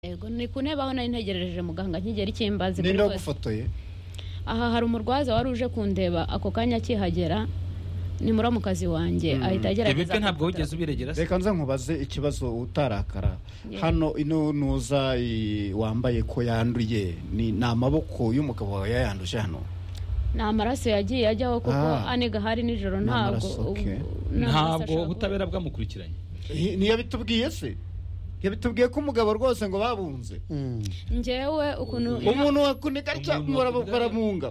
yego ni ku ntebe aho nari ntegereje muganga nkigera icyo imbazi ninde wagufotoye aha hari umurwaza wari uje kundeba ako kanya akihagera ni muramukazi wanjye ahita ibi agerageza bwe ntabwo kumfata. wigeze ubiregera se reka nza nkubaze ikibazo utarakara Yeah. hano ino ntuza i- wambaye ko yanduye ni ni amaboko y'umugabo wawe yayanduje hano ni amaraso yagiye ajyaho kuko Ah. aniga hari nijoro Ni ntabwo amaraso, okay. ubu- nta maraso ntabwo ashaka kuba- ubutabera bwamukurikiranye Hi- ntiyabitubwiye se ntiyabitubwiye ko umugabo rwose ngo babunze njyewe ukuntu umuntu wakuneka atya Umuntu muraba- wakunda- baramunga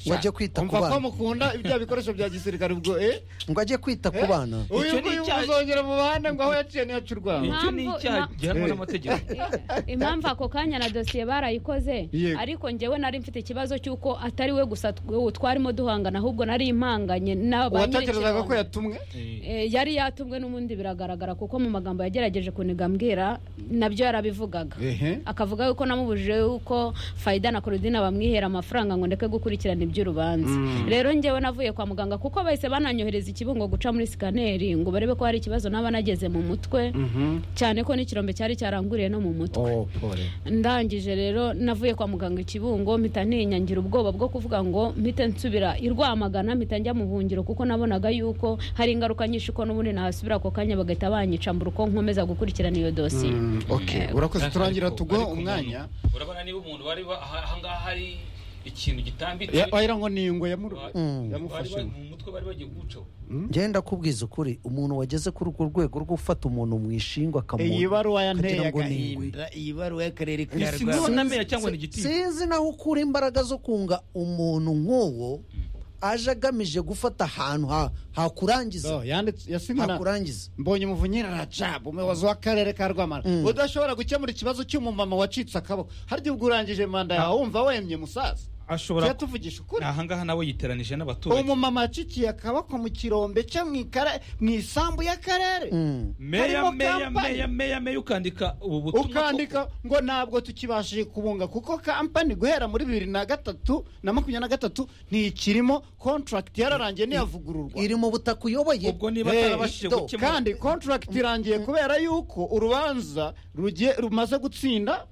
Ngo ajye kwita ku Umva ko bana. mukunda ibya bikoresho bya gisirikare ubwo eh ngo ajye kwita ku bana uyu Icyo ni nguyu icyaha- uzongera mu bahanda ngo aho yaciye ntiyaca urwamo icyo ni Impamvu- icyaha impa- gihanwa n'amategeko impamvu ako kanya na dosiye barayikoze Yego. ariko njyewe nari mfite ikibazo cy'uko atari we gusa tw- twarimo duhangana ahubwo nari impanganye na ba uwatekerezaga nyir'ikirombe. ko yatumwe Eh, yari yatumwe n'ubundi biragaragara kuko mu magambo yagerageje kuniga mbwira nabyo yarabivugaga Ehe. akavuga yuko namubujije yuko fayida na korodina bamwihera amafaranga ngo ndeke gukurikirana iby'urubanza rero njyewe navuye kwa muganga kuko bahise bananyohereza ikibungo guca muri sikaneri ngo barebe ko hari ikibazo naba nageze mu mutwe cyane ko n'ikirombe cyari cyaranguriye no mu mutwe oh pole ndangije rero navuye kwa muganga ikibungo mpita ninyangira ubwoba bwo kuvuga ngo mpite nsubira i rwamagana mpita njya mu buhungiro kuko nabonaga yuko hari ingaruka nyinshi ko n'ubundi nahasubira ako kanya bagahita banyica mbura uko nkomeza gukurikirana iyo dosiye okay urakoze turangira tuguha umwanya urabona niba umuntu wari wa- aha aha ngaha hari ikintu gitambitse Ya- wagira ngo ni ingwe yamuru- Mm. bari yamufashe ba- mu mutwe bari bagiye gucaho ngenda kubwiza ukuri umuntu wageze kuri urwo rwego rwo gufata umuntu mu ishinga akamu- iyi baruwa yanteye akagira ngo ni ingwe. agahinda iyi baruwa y'akarere ka Ni rwanda sinamenye cyangwa ni igiti sinzi naho ukura imbaraga zo kunga umuntu nk'uwo aje agamije gufata ahantu ha- hakurangiza So, yanditse yasinyana hakurangiza mbonye umuvunyira rajab umuyobozi w'akarere ka rwamara Mm. udashobora gukemura ikibazo cy'umumama wacitse akaboko harya ubwo urangije manda yawe wumva wemye musaza ashobora tuyatuvugisha ukuri aha ngaha nawe yiteranije n'abaturage umumama wacikiye akaboko mu kirombe cye mu ikara- mu isambu y'akarere Mm. meya harimo meya kampani. meya meya meya ukandika ubu butumwa ukandika ngo ntabwo tukibashije kubunga kuko kampani guhera muri bibiri na gatatu na makumyabiri na gatatu ntikirimo contract yararangiye ntiyavugururwa iri mu butaka uyoboye ubwo niba Hey, atarabashije do, gukemura kandi contract irangiye kubera yuko urubanza rugiye rumaze gutsinda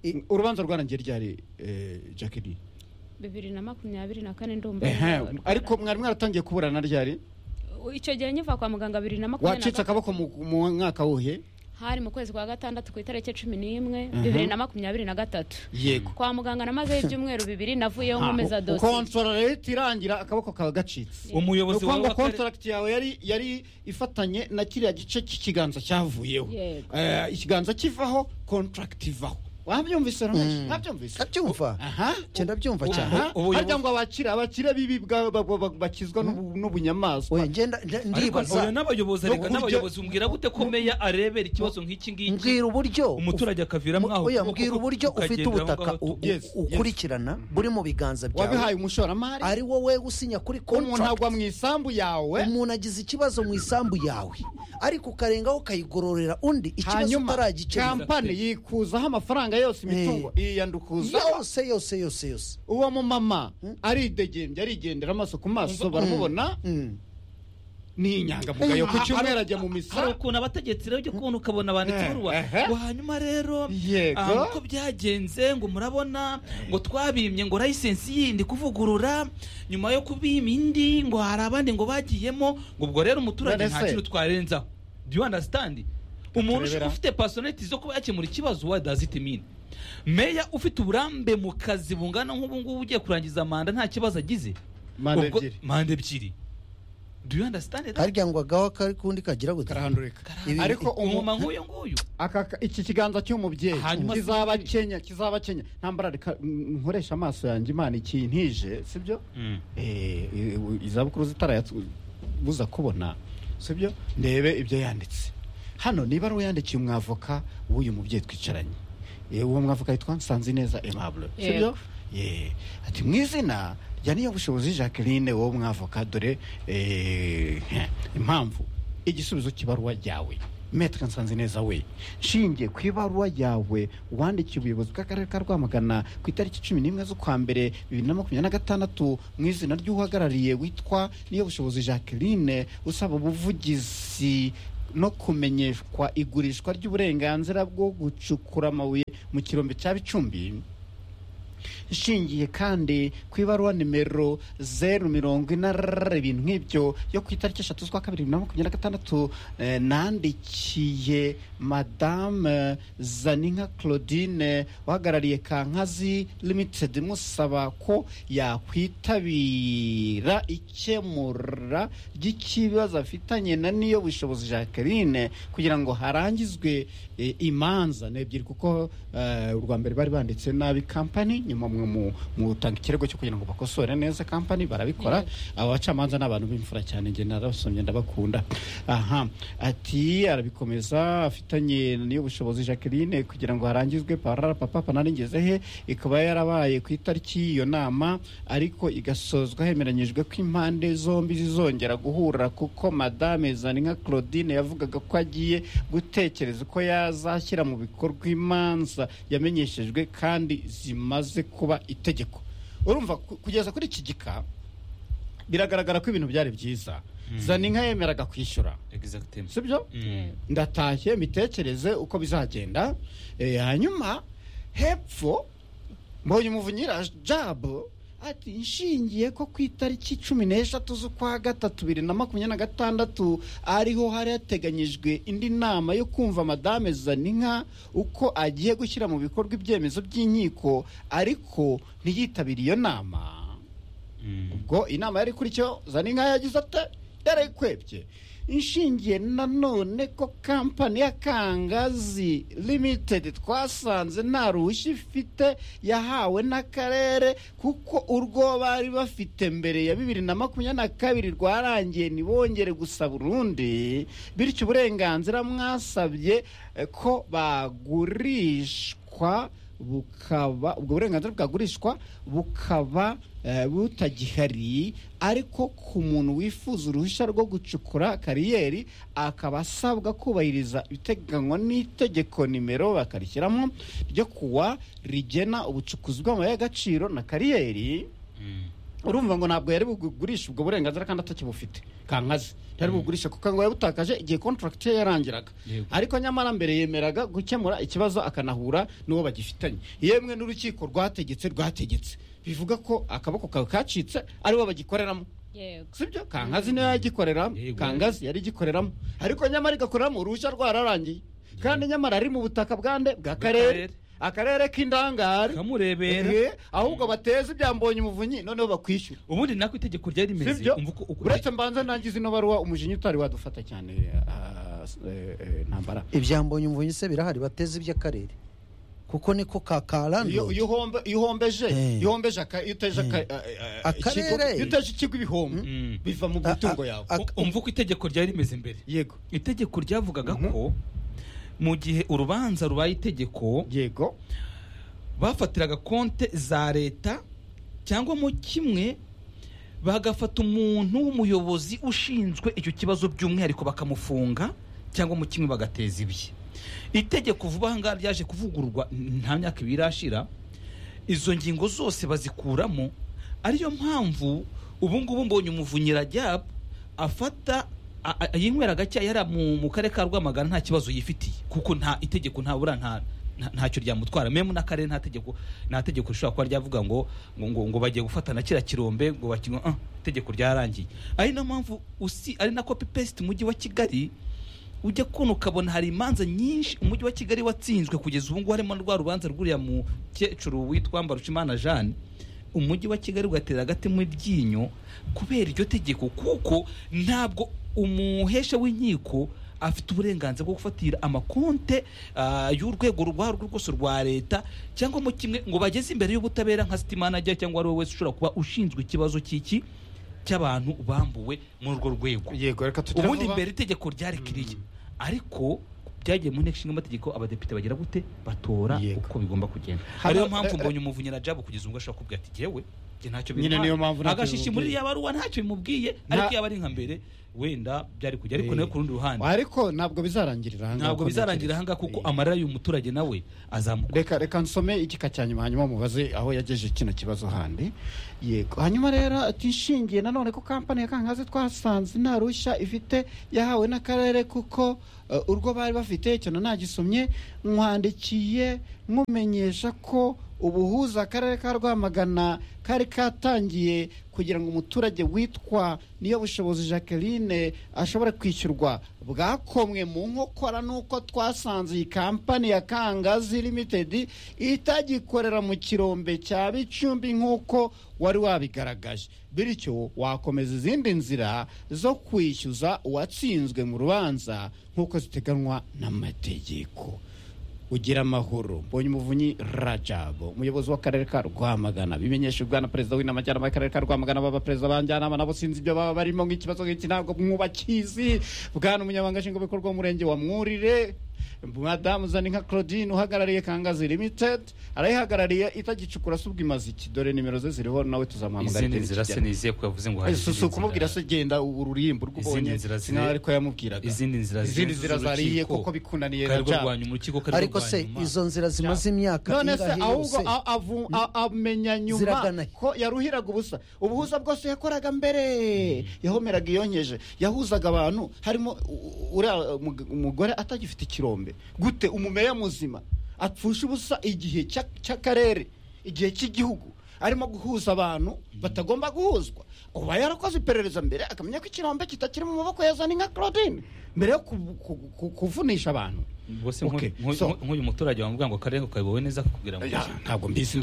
I- urubanza rwarangiye ryari eh, Jackie bibiri na makumyabiri na kane ndumva Ehe, ariko mwari mwaratangiye kuburana ryari icyo gihe nkiva kwa muganga bibiri na makumyabiri wacitse na akaboko mu- mu mwaka wuhe hari mu kwezi kwa gatandatu ku itariki cumi n'imwe Mhm. bibiri na makumyabiri na gatatu yego kwa muganga namazeho ibyumweru bibiri navuyeho nkomeza dosiye kontora rero ihita irangira akaboko kawe gacitse ni umuyobozi ukuvuga wawe ngo w'akarere contract yawe yari yari ifatanye na kiriya gice cy'ikiganza cyavuyeho Yego. Eh, ikiganza kivaho contract ivaho wabyumvise Ramesh? Mm. wabyumvise ndabyumva aha cyenda byumva Ubu- cyane Aha, ubuyobozi- harya ngo abakire abakire bibi bwa- ba- ba- ba- bakizwa n'ubu- n'ubunyamaswa Oya, ngenda nda- ariko ndibaza oya n'abayobozi No areka kurya- n'abayobozi umbwira gute ko meya arebera ikibazo nk'iki ngiki mbwira uburyo umuturage akaviramo aho oya ukuboko mbwira kuko uburyo ufite ukagenda aho ubutaka ngaho u- u- Yes, yes. ukurikirana buri mu biganza byawe wabihaye umushoramari ari wowe usinya kuri umuntu contract agwa mu isambu yawe umuntu agize ikibazo mu isambu yawe ariko ukarengaho ukayigororera undi ikibazo hanyuma utaragikemura kampani yikuzaho amafaranga yose imitungo iyandukuzaho yose yose yose yose uwo mumama aridegembya arigendera amaso ku maso baramubona Mm. ni inyangamugayo ku cyumweru ajya mu hari misa ukuntu abategetsi rero ujya kubona ukabona banditse Eh, ibaruwa ehe. ngo hanyuma rero Yego. ah, uko byagenze ngo murabona ngo twabimye ngo layisensi yindi kuvugurura nyuma yo kubima indi ngo hari abandi ngo bagiyemo ngo ubwo rero umuturage None nta se? kintu twarenzaho do you understand umuntu Turebera. ushaka ufite personality zo kuba yakemura ikibazo what does it mean meya ufite uburambe mu kazi bungana nk'ubu ngubu ugiye kurangiza manda nta kibazo agize Manda Ubwo- ebyiri. manda ebyiri do you understand that? harya ngo agaho kari kundi kagira gutya karahandurika Karahandi- ariko umuma umu- nk'uyu nguyu aka iki kiganza cy'umubyeyi Hanyuma kizaba sinzi. kenya kizaba kenya ntambara reka mm, nkoresha amaso yanjye imana ikintije sibyo Eh, i- izabukuru zitarayabuza kubona sibyo ndebe ibyo yanditse hano niba ari uyandikiye umwavoka w'uyu mubyeyi twicaranye Eh, uwo mwavoka yitwa nsanzineza aimable sibyo Yego. Eh, ati mu izina rya niyobushobozi jacqueline wowe mwavoka dore eh, impamvu igisubizo cy'ibaruwa ryawe metre nsanzineza we nshingiye ku ibaruwa yawe wandikiye ubuyobozi bw'akarere ka rwamagana ku itariki cumi n'imwe z'ukwa mbere bibiri na makumyabiri na gatandatu mu izina ry'uhagarariye witwa niyobushobozi jacqueline usaba ubuvugizi no kumenyeshwa igurishwa ry'uburenganzira bwo gucukura amabuye mu kirombe cya bicumbi ishingiye kandi ku ibaruwa nimero zeru mirongo ine ibintu nk'ibyo yo ku itariki eshatu z'ukwa kabiri bibiri na makumyabiri na gatandatu eh, nandikiye madame zaninka claudine uhagarariye kankazi limited musaba ko yakwitabira ikemura ry'ikibazo afitanye na niyo bushobozi jacqueline kugira ngo harangizwe eh, imanza ni ebyiri kuko eh, urwa mbere bari banditse nabi kampani nyuma mwe mu- mutanga ikirego cyo kugira ngo bakosore neza kampani barabikora aba bacamanza ni abantu b'imfura cyane njye narabasomye ndabakunda aha ati arabikomeza afitanye n'iyo bushobozi jacqueline kugira ngo harangizwe parara papa panari ngeze he ikaba yarabaye ku itariki y'iyo nama ariko igasozwa hemeranyijwe ko impande zombi zizongera guhura kuko madame zaninka claudine yavugaga ko agiye gutekereza ko yazashyira mu bikorwa imanza yamenyeshejwe kandi zimaze kuba itegeko urumva ku- kugeza kuri iki gika biragaragara ko ibintu byari byiza zaninka yemeraga kwishyura Exactement. si byo Mm. ndatashye mitekereze uko bizagenda Eh, hanyuma hepfo mbonye umuvunyira jabu ati nshingiye ko ku itariki cumi n'eshatu z'ukwa gatatu bibiri na makumyabiri na gatandatu ariho hari hateganyijwe indi nama yo kumva madame zaninka uko agiye gushyira mu bikorwa ibyemezo by'inkiko ariko ntiyitabire iyo nama Mm. ubwo inama yari kuri cyo zaninka yagize ate yarayikwebye inshingiye nanone ko kampani ya kangazi limitedi twasanze nta ruhushya ifite yahawe n'akarere kuko urwo bari bafite mbere ya bibiri na makumyabiri na kabiri rwarangiye ntibongere gusaba urundi bityo uburenganzira mwasabye eh, ko bagurishwa bukaba ubwo burenganzira bwagurishwa bukaba eh, butagihari ariko ku muntu wifuza uruhushya rwo gucukura kariyeri akaba asabwa kubahiriza ibiteganywa n'itegeko nimero bakarishyiramo ryo kuwa rigena ubucukuzi bw'amabuye y'agaciro na kariyeri Mm. urumva ngo ntabwo yari bugurisha ubwo burenganzira kandi atakibufite kankazi yari bugurisha kuko ngo yabutakaje igihe contract ye yarangiraga Yego. ariko nyamara mbere yemeraga gukemura ikibazo akanahura n'uwo bagifitanye yemwe n'urukiko rwategetse rwategetse bivuga ko akaboko kawe kacitse ariwo bagikoreramo yego sibyo kankazi niyo yagikoreramo Yego. kangazi yari igikoreramo ariko nyamara igakoreramo uruhushya rwararangiye kandi nyamara ari mu butaka bwande bw'akarere Bw'akarere. akarere k'indangare kamurebera Eh, ahubwo bateze ibyambonye umuvunyi noneho bakwishyura ubundi nako itegeko ryari rimeze sibyo umva uko uko- uretse mbanza nangize ino baruwa umujinya utari wadufata cyane ah, s- eh, eh, ntambara ibyambonye umuvunyi se birahari bateze iby'akarere kuko niko iyo kakarandura iyo uhombe- iyo uhombeje Eh. iyo uhombeje aka- iyo uteje aka- Eh. eh, eh, Akarere. ikigo- iyo uteje ikigo ibihombo Mm. biva mu A- a- mitungo yawe a- U- umva uko itegeko ryari rimeze mbere yego itegeko ryavugaga ko mu gihe urubanza rubaye itegeko yego bafatiraga konte za leta cyangwa mu kimwe bagafata umuntu w'umuyobozi ushinzwe icyo kibazo by'umwihariko bakamufunga cyangwa mu kimwe bagateza ibye itegeko vuba aha ngaha ryaje kuvugururwa nta myaka ibiri irashira izo ngingo zose bazikuramo ariyo mpamvu ubu ngubu mbonye umuvunyira jyabu afata a- a- yinywera agacya yari mu, mu karere ka rwamagana nta kibazo yifitiye kuko nta itegeko ntabura nta nta- ntacyo ryamutwara memu n'akarere nta tegeko nta tegeko rishobora kuba ryavuga ngo ngo ngo, ngo bagiye gufata na kiriya kirombe ngo bakinywa ah, itegeko ryarangiye ari na mpamvu usi ari na copy paste mujyi wa kigali ujya kubona ukabona hari imanza nyinshi umujyi wa kigali watsinzwe kugeza ubu ngubu harimo rwa rubanza rwuriya mukecuru witwa mbarushimana jeanne umujyi wa kigali ugatera agati mu ryinyo kubera iryo tegeko kuko ntabwo umuhesha w'inkiko afite uburenganzira bwo gufatira amakonte ah, y'urwego urwo ari rwo rwose rwa leta cyangwa mu kimwe ngo bageze imbere y'ubutabera nka sitimana ajya cyangwa ari we wese ushobora kuba ushinzwe ikibazo cy'iki cy'abantu bambuwe muri urwo rwego yego reka tujye ubundi vuba. mbere itegeko ryari ririya ariko byagiye mu nteko ishinga amategeko abadepite bagira gute batora Yego. uko bigomba kugenda Hano- ariyo mpamvu eh, eh. mbonye umuvunyira jabu kugeza ubwo ashobora kuvuga ati jyewe njye ntacyo Nyine bintwaye. niyo mpamvu ntacyo agashishi muri bimubwiye. iriya baruwa ntacyo bimubwiye Nta- ariko yaba ari nka mbere wenda byari kujya ariko Eh. nayo ku rundi ruhande ariko ntabwo bizarangirira ahangaha ntabwo uko bizarangira ntekereza. ahangaha kuko Eh. amarira y'umuturage nawe azamuka reka reka nsome igika cya nyuma hanyuma mubaze aho yagejeje kino kibazo handi yego hanyuma rero ati nshingiye nanone ko kampani ya kankazi twasanze nta rushya ifite yahawe n'akarere kuko eh, urwo bari bafite icyo nanagisomye mwandikiye mumenyesha ko ubuhuza akarere ka rwamagana kari katangiye kugira ngo umuturage witwa niyo bushobozi jacqueline ashobore kwishyurwa bwakomwe mu nkokora nuko twasanze iyi kampani ya kangazi limited itagikorera mu kirombe cya bicumbi nk'uko wari wabigaragaje bityo wakomeza izindi nzira zo kwishyuza uwatsinzwe mu rubanza nk'uko ziteganywa n'amategeko ugira amahoro mbonye umuvunyi rajabo umuyobozi w'akarere ka rwamagana bimenyeshejwe na perezida w'inamajyanama y'akarere ka rwamagana baba perezida b'anjyanama nabo sinzi ibyo baba barimo nk'ikibazo nk'iki ntabwo mwubakizi bwana umunyamabanga nshingwabikorwa w'umurenge wa mwurire madamu zaninka claudine uhagarariye kangazi limited arayihagarariye itagicukura se ubwo imaze iki dore nimero ze ziriho nawe tuzamuhamagara izindi itariki nzira igera. siniziye ko yavuze ngo hari Eh, si- si ukumubwira se genda ururimbo rw'ubonye Izindi nzira ziri- sinari ko yamubwiraga izindi nzira izindi zirenze nzira zariye z'urukiko. kuko bikunaniye kari Rajab. rwanya urukiko kari ariko se rwanyuma. izo nzira zimaze imyaka none se ingahe ahubwo yose a- avu- a- amenya Ziragana nyuma he? ko yaruhiraga ubusa ubuhuza bwose yakoraga mbere yahomeraga iyonkeje yahuzaga abantu harimo u- uriya mug- umugore atagifite ikirombe gute umumeya muzima apfusha ubusa igihe cy'a- cy'akarere igihe cy'igihugu arimo guhuza abantu batagomba guhuzwa uba yarakoze iperereza mbere akamenya ko ikirombe kitakiri mu maboko ya zaninka claudine mbere yo ku- ku- ku- kuvunisha abantu ubwo se Okay, nk'uyu- nk'uyu so- nk'uyu muturage wamubwira ngo akarere kayobowe neza kakubwira ngo Ya, ntabwo mbizi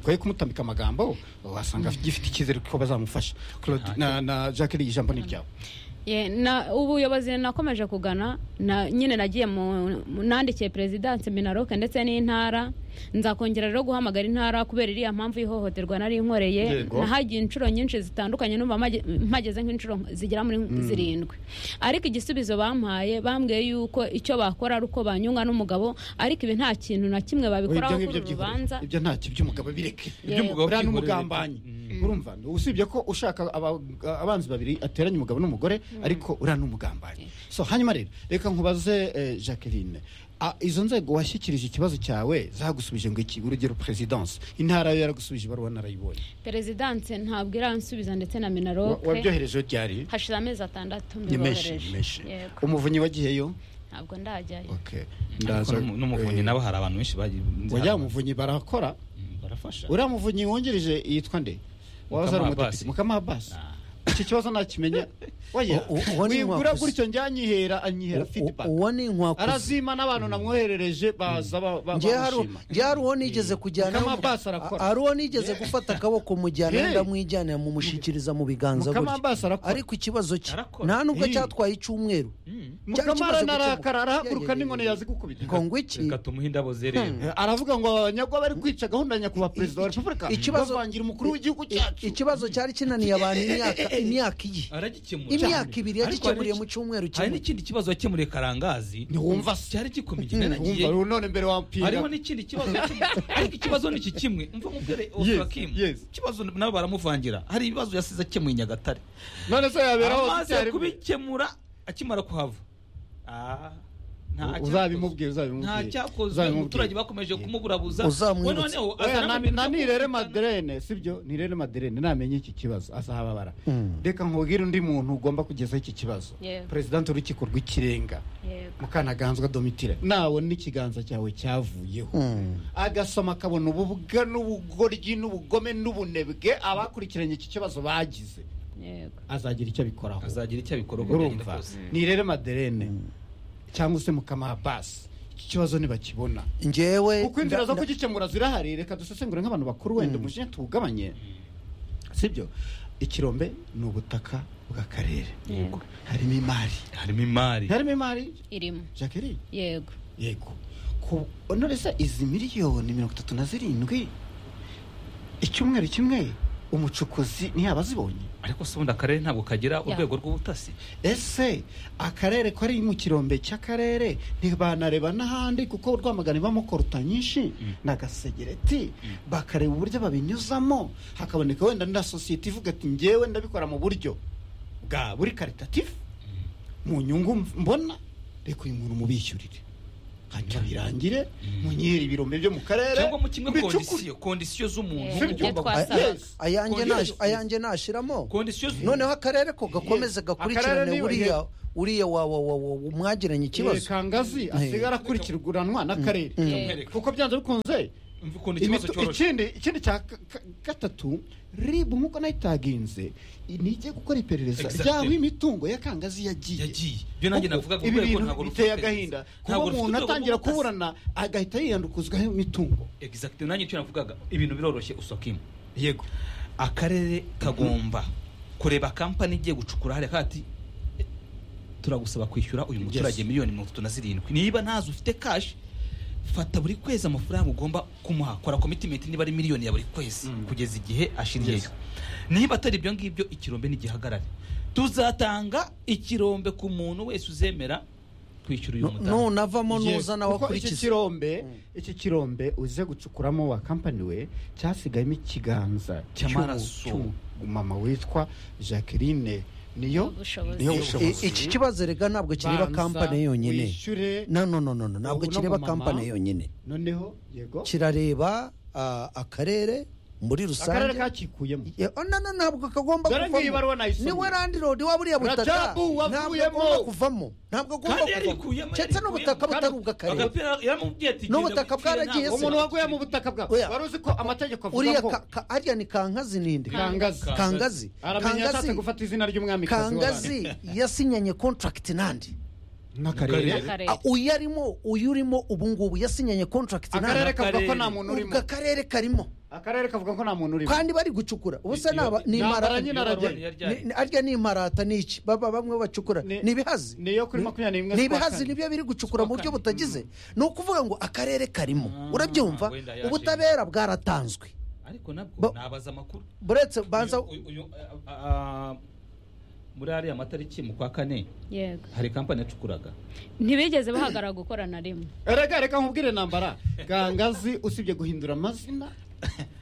twari kumutambika amagambo wasanga gifite icyizere ko bazamufasha Claude- na na jacqueline ijambo ni ryawe Ye, na ubuyobozi nakomeje kugana na nyine nagiye mu mu- nandikiye perezidansi minaroke ndetse n'intara nzakongera rero guhamagara intara kubera iriya mpamvu y'ihohoterwa nari nkoreye Yego. nahagiye inshuro nyinshi zitandukanye numva mage- mpageze nk'inshuro zigera muri zirindwi ariko igisubizo bampaye bambwiye yuko icyo bakora ari uko banyunga n'umugabo ariko ibi nta kintu na kimwe babikoraho kuri uru byihorere. rubanza ibyo ntacyo iby'umugabo bireke Iby'umugabo buriya byihorere. n'umugambanyi urumva usibye ko ushaka aba- abanzi babiri ateranya umugabo n'umugore ariko uriya n'umugambanyi so hanyuma rero reka nkubaze eh, jacqueline Ah, izo nzego washyikirije ikibazo cyawe zagusubije ngo iki urugero perezidansi intara yo yaragusubije ibaruwa narayibonye perezidansi ntabwo iransubiza ndetse na Wa- minaroke wabyohereje ryari hashize amezi atandatu nimeshi mbibohereje. nimeshi Yego. umuvunyi wagiyeyo ntabwo ndajyayo Okay. ariko Ndaza- n'umu- n'umuvunyi eh, nabo hari abantu benshi bagiye uriya muvunyi barakora Mm, barafasha uriya muvunyi wungirije yitwa nde Mukama waza ari Abbas. umudepite mukama abasi iki kibazo nakimenya oya U- u- uwo ni wigura inkwakuzi. gutyo njya anyihera anyihera U- u- feedback uwo ni inkwakuzi arazima n'abantu namwoherereje baza ba- ba- njye hari bamushima njye hari uwo nigeze kujyana Mukama Abbas arakora. hari uwo nigeze gufata akaboko mujyana Yeah. ndamwijyana mumushyikiriza mu biganza Mukama gutya. Abbas arakora. ariko ikibazo cye Arakora. nta nubwo Eh. cyatwaye icyumweru cyari mukama ikibazo aranarakara gukemuka. arahaguruka Yeah, yeah, n'inkoni yeah, yazi gukubita ngo ngo iki reka tumuhe indabo zerera Eh, aravuga ngo nyagwa bari kwica gahunda ya nyakubahwa perezida wa repubulika ikibazo- bavangira umukuru w'igihugu i- cyacu ikibazo cyari kinaniye abantu imyaka imyaka iyi aragikemura imyaka Ariko hari ibiri yagikemuriye n'iki- mu cyumweru hari kimwe n'ikindi kibazo yakemuriye karangazi Ntiwumva se. cyari gikomeye igereranyije wumva rero none mbere wampira hariho n'ikindi kibazo yakemuye. ariko ikibazo ni iki kimwe mva mubwire Yes, Ofakim yes. ikibazo nabo baramuvangira hari ibibazo yasize akemuye i Nyagatare none se yaberaho amaze icyarimwe. kubikemura akimara kuhava Ah, nta U- cyakozwe. uzabimubwire, uzabimubwire. nta cyakozwe Uzabimubwire. umuturage bakomeje kumuburabuza Uzamwibutse. We noneho Oya, azana na- ibintu na byo nirere kumvikana. maderene sibyo nirere maderene namenye iki kibazo azahababara Mm. reka nkubwire undi muntu ugomba kugezaho iki kibazo Yego. perezidante w'urukiko rw'ikirenga yego mukanaganzwa domitire nawe n'ikiganza cyawe cyavuyeho Mm. agasoma akabona ububwa n'ubugoryi n'ubugome n'ubunebwe abakurikiranye iki kibazo bagize yego azagira icyo abikoraho azagira icyo abikora uko byagenda urumva kose nirere maderene cyangwa se mukama basi iki kibazo ntibakibona njyewe kuko inzira zo nda- kugikemura zirahari reka dusesengure nk'abantu bakuru wenda umujene tuwugabanye sibyo ikirombe ni ubutaka bw'akarere Yego. harimo imari harimo imari harimo imari irimo jacqueline yego yego ku none se izi miliyoni mirongo itatu na zirindwi icyumweru kimwe umucukuzi ntiyaba azibonye ariko se ubundi akarere ntabwo kagira urwego rw'ubutasi ese akarere kari mu kirombe cy'akarere ntibanareba n'ahandi kuko rwamagana ibamo koruta nyinshi na gasegereti bakareba uburyo babinyuzamo hakaboneka wenda na sosiyete ivuga ati ngewe ndabikora mu buryo bwa buri karitatifu mu nyungu mbona reka uyu muntu mubishyurire hanyuma birangire munyihera ibirombe byo mu karere cyangwa mu kimwe mubicukure. kondisiyo kondisiyo z'umuntu Eh, Ibyo ibyo ugomba Ah, twasabaga yes. ayanjye Kongera nash- ayanjye nashiramo kondisiyo z- noneho akarere ko gakomeze Akarere gakurikirane niwe- uriya uriya wa wa wa wa- mwagiranye ikibazo ikibazo kangazi asigara akurikiranwa n'akarere Mm. kuko byanze bikunze Umva ukuntu ikibazo imitu- cyoroshye ikindi ikindi cya ka- ka- gatatu ribu nk'uko nayo itaginze nijye gukora iperereza Exactly. ry'aho imitungo ya kangazi yagiye yagiye ibyo nanjye Kuko navugaga ibi urwego bintu ntabwo rufite biteye iperereza. agahinda kuba Ntabwo rufite umuntu urwego atangira rw'ubutasi. kuburana agahita yiyandukuzwaho imitungo exact nanjye icyo navugaga ibintu biroroshye usokimu yego akarere kagomba kureba kampani igiye gucukura hariya kati "Eh, turagusaba kwishyura uyu muturage Yes. miliyoni mirongo itatu na zirindwi niba ntazo ufite kashi fata buri kwezi amafaranga ugomba kumuha kora komitimenti niba ari miliyoni ya buri kwezi Mm. kugeza igihe ashiriyeyo Yes. niba atari ibyo ngibyo ikirombe ntigihagarare tuzatanga ikirombe ku muntu wese uzemera kwishyura uyu mudamu nunavamo Yes, nuza nawe kuko iki akurikiza kirombe iki kirombe uze gucukuramo wa kampani we cyasigayemo ikiganza Cy'amaraso. mama witwa jacqueline niyo Ubushobozi. niyo I- iki kibazo rega ntabwo kireba Banza kampani yonyine wishyure no no no no no, ntabwo Ubu no kireba mumama. kampani yonyine noneho yego kirareba ah, akarere muri akarere rusange kakikuyemo Ya, oh, no, no, ntabwo kagomba Dore ngiyi baruwa kuvamo nayisomye. niwe landlord waba uriya butaka Rajabu ntabwo wavuyemo. agomba kuvamo ntabwo agomba Kandi yarikuyemo, kuvamo ndetse n'ubutaka yarikuyemo. butari ubw'akarere agapira yaramubwiye ati N'ubutaka "Genda wikire, bwaragiye ntabwo se." umuntu waguye mu butaka bwawe Oya. wari uzi ko amategeko avuga uriya ngo ka- ka- harya ni kankazi ninde kangazi kangazi aramenya yashatse kangazi gufata izina ry'umwami kangazi yasinyanye contract nande n'akarere Akarere. Ah, uyu arimo uyu urimo ubu ngubu yasinyanye contract akarere nande kavuga ko nta muntu urimo ubwo akarere karimo akarere kavuga ko nta muntu urimo kandi bari gucukura Iyo- ubuse ni Nambara imparata nyine ni- arajya Yaryari. ni- arya ni imparata ni iki baba bamwe bacukura Ni- ni ibihazi niyo kuri makumyabiri n'imwe ni z'ukwa ibihazi kane. nibyo biri gucukura mu buryo kane. butagize ni ukuvuga ngo akarere karimo urabyumva wenda yashimye. ubutabera bwaratanzwe ariko nabwo Bo- nabaza amakuru buretse banza Uyu- uyu- a- a- muri ariya matariki mu kwa kane yego hari kampani yacukuraga ntibigeze bahagarara gukora na rimwe reka reka nkubwire nambara gangazi usibye guhindura amazina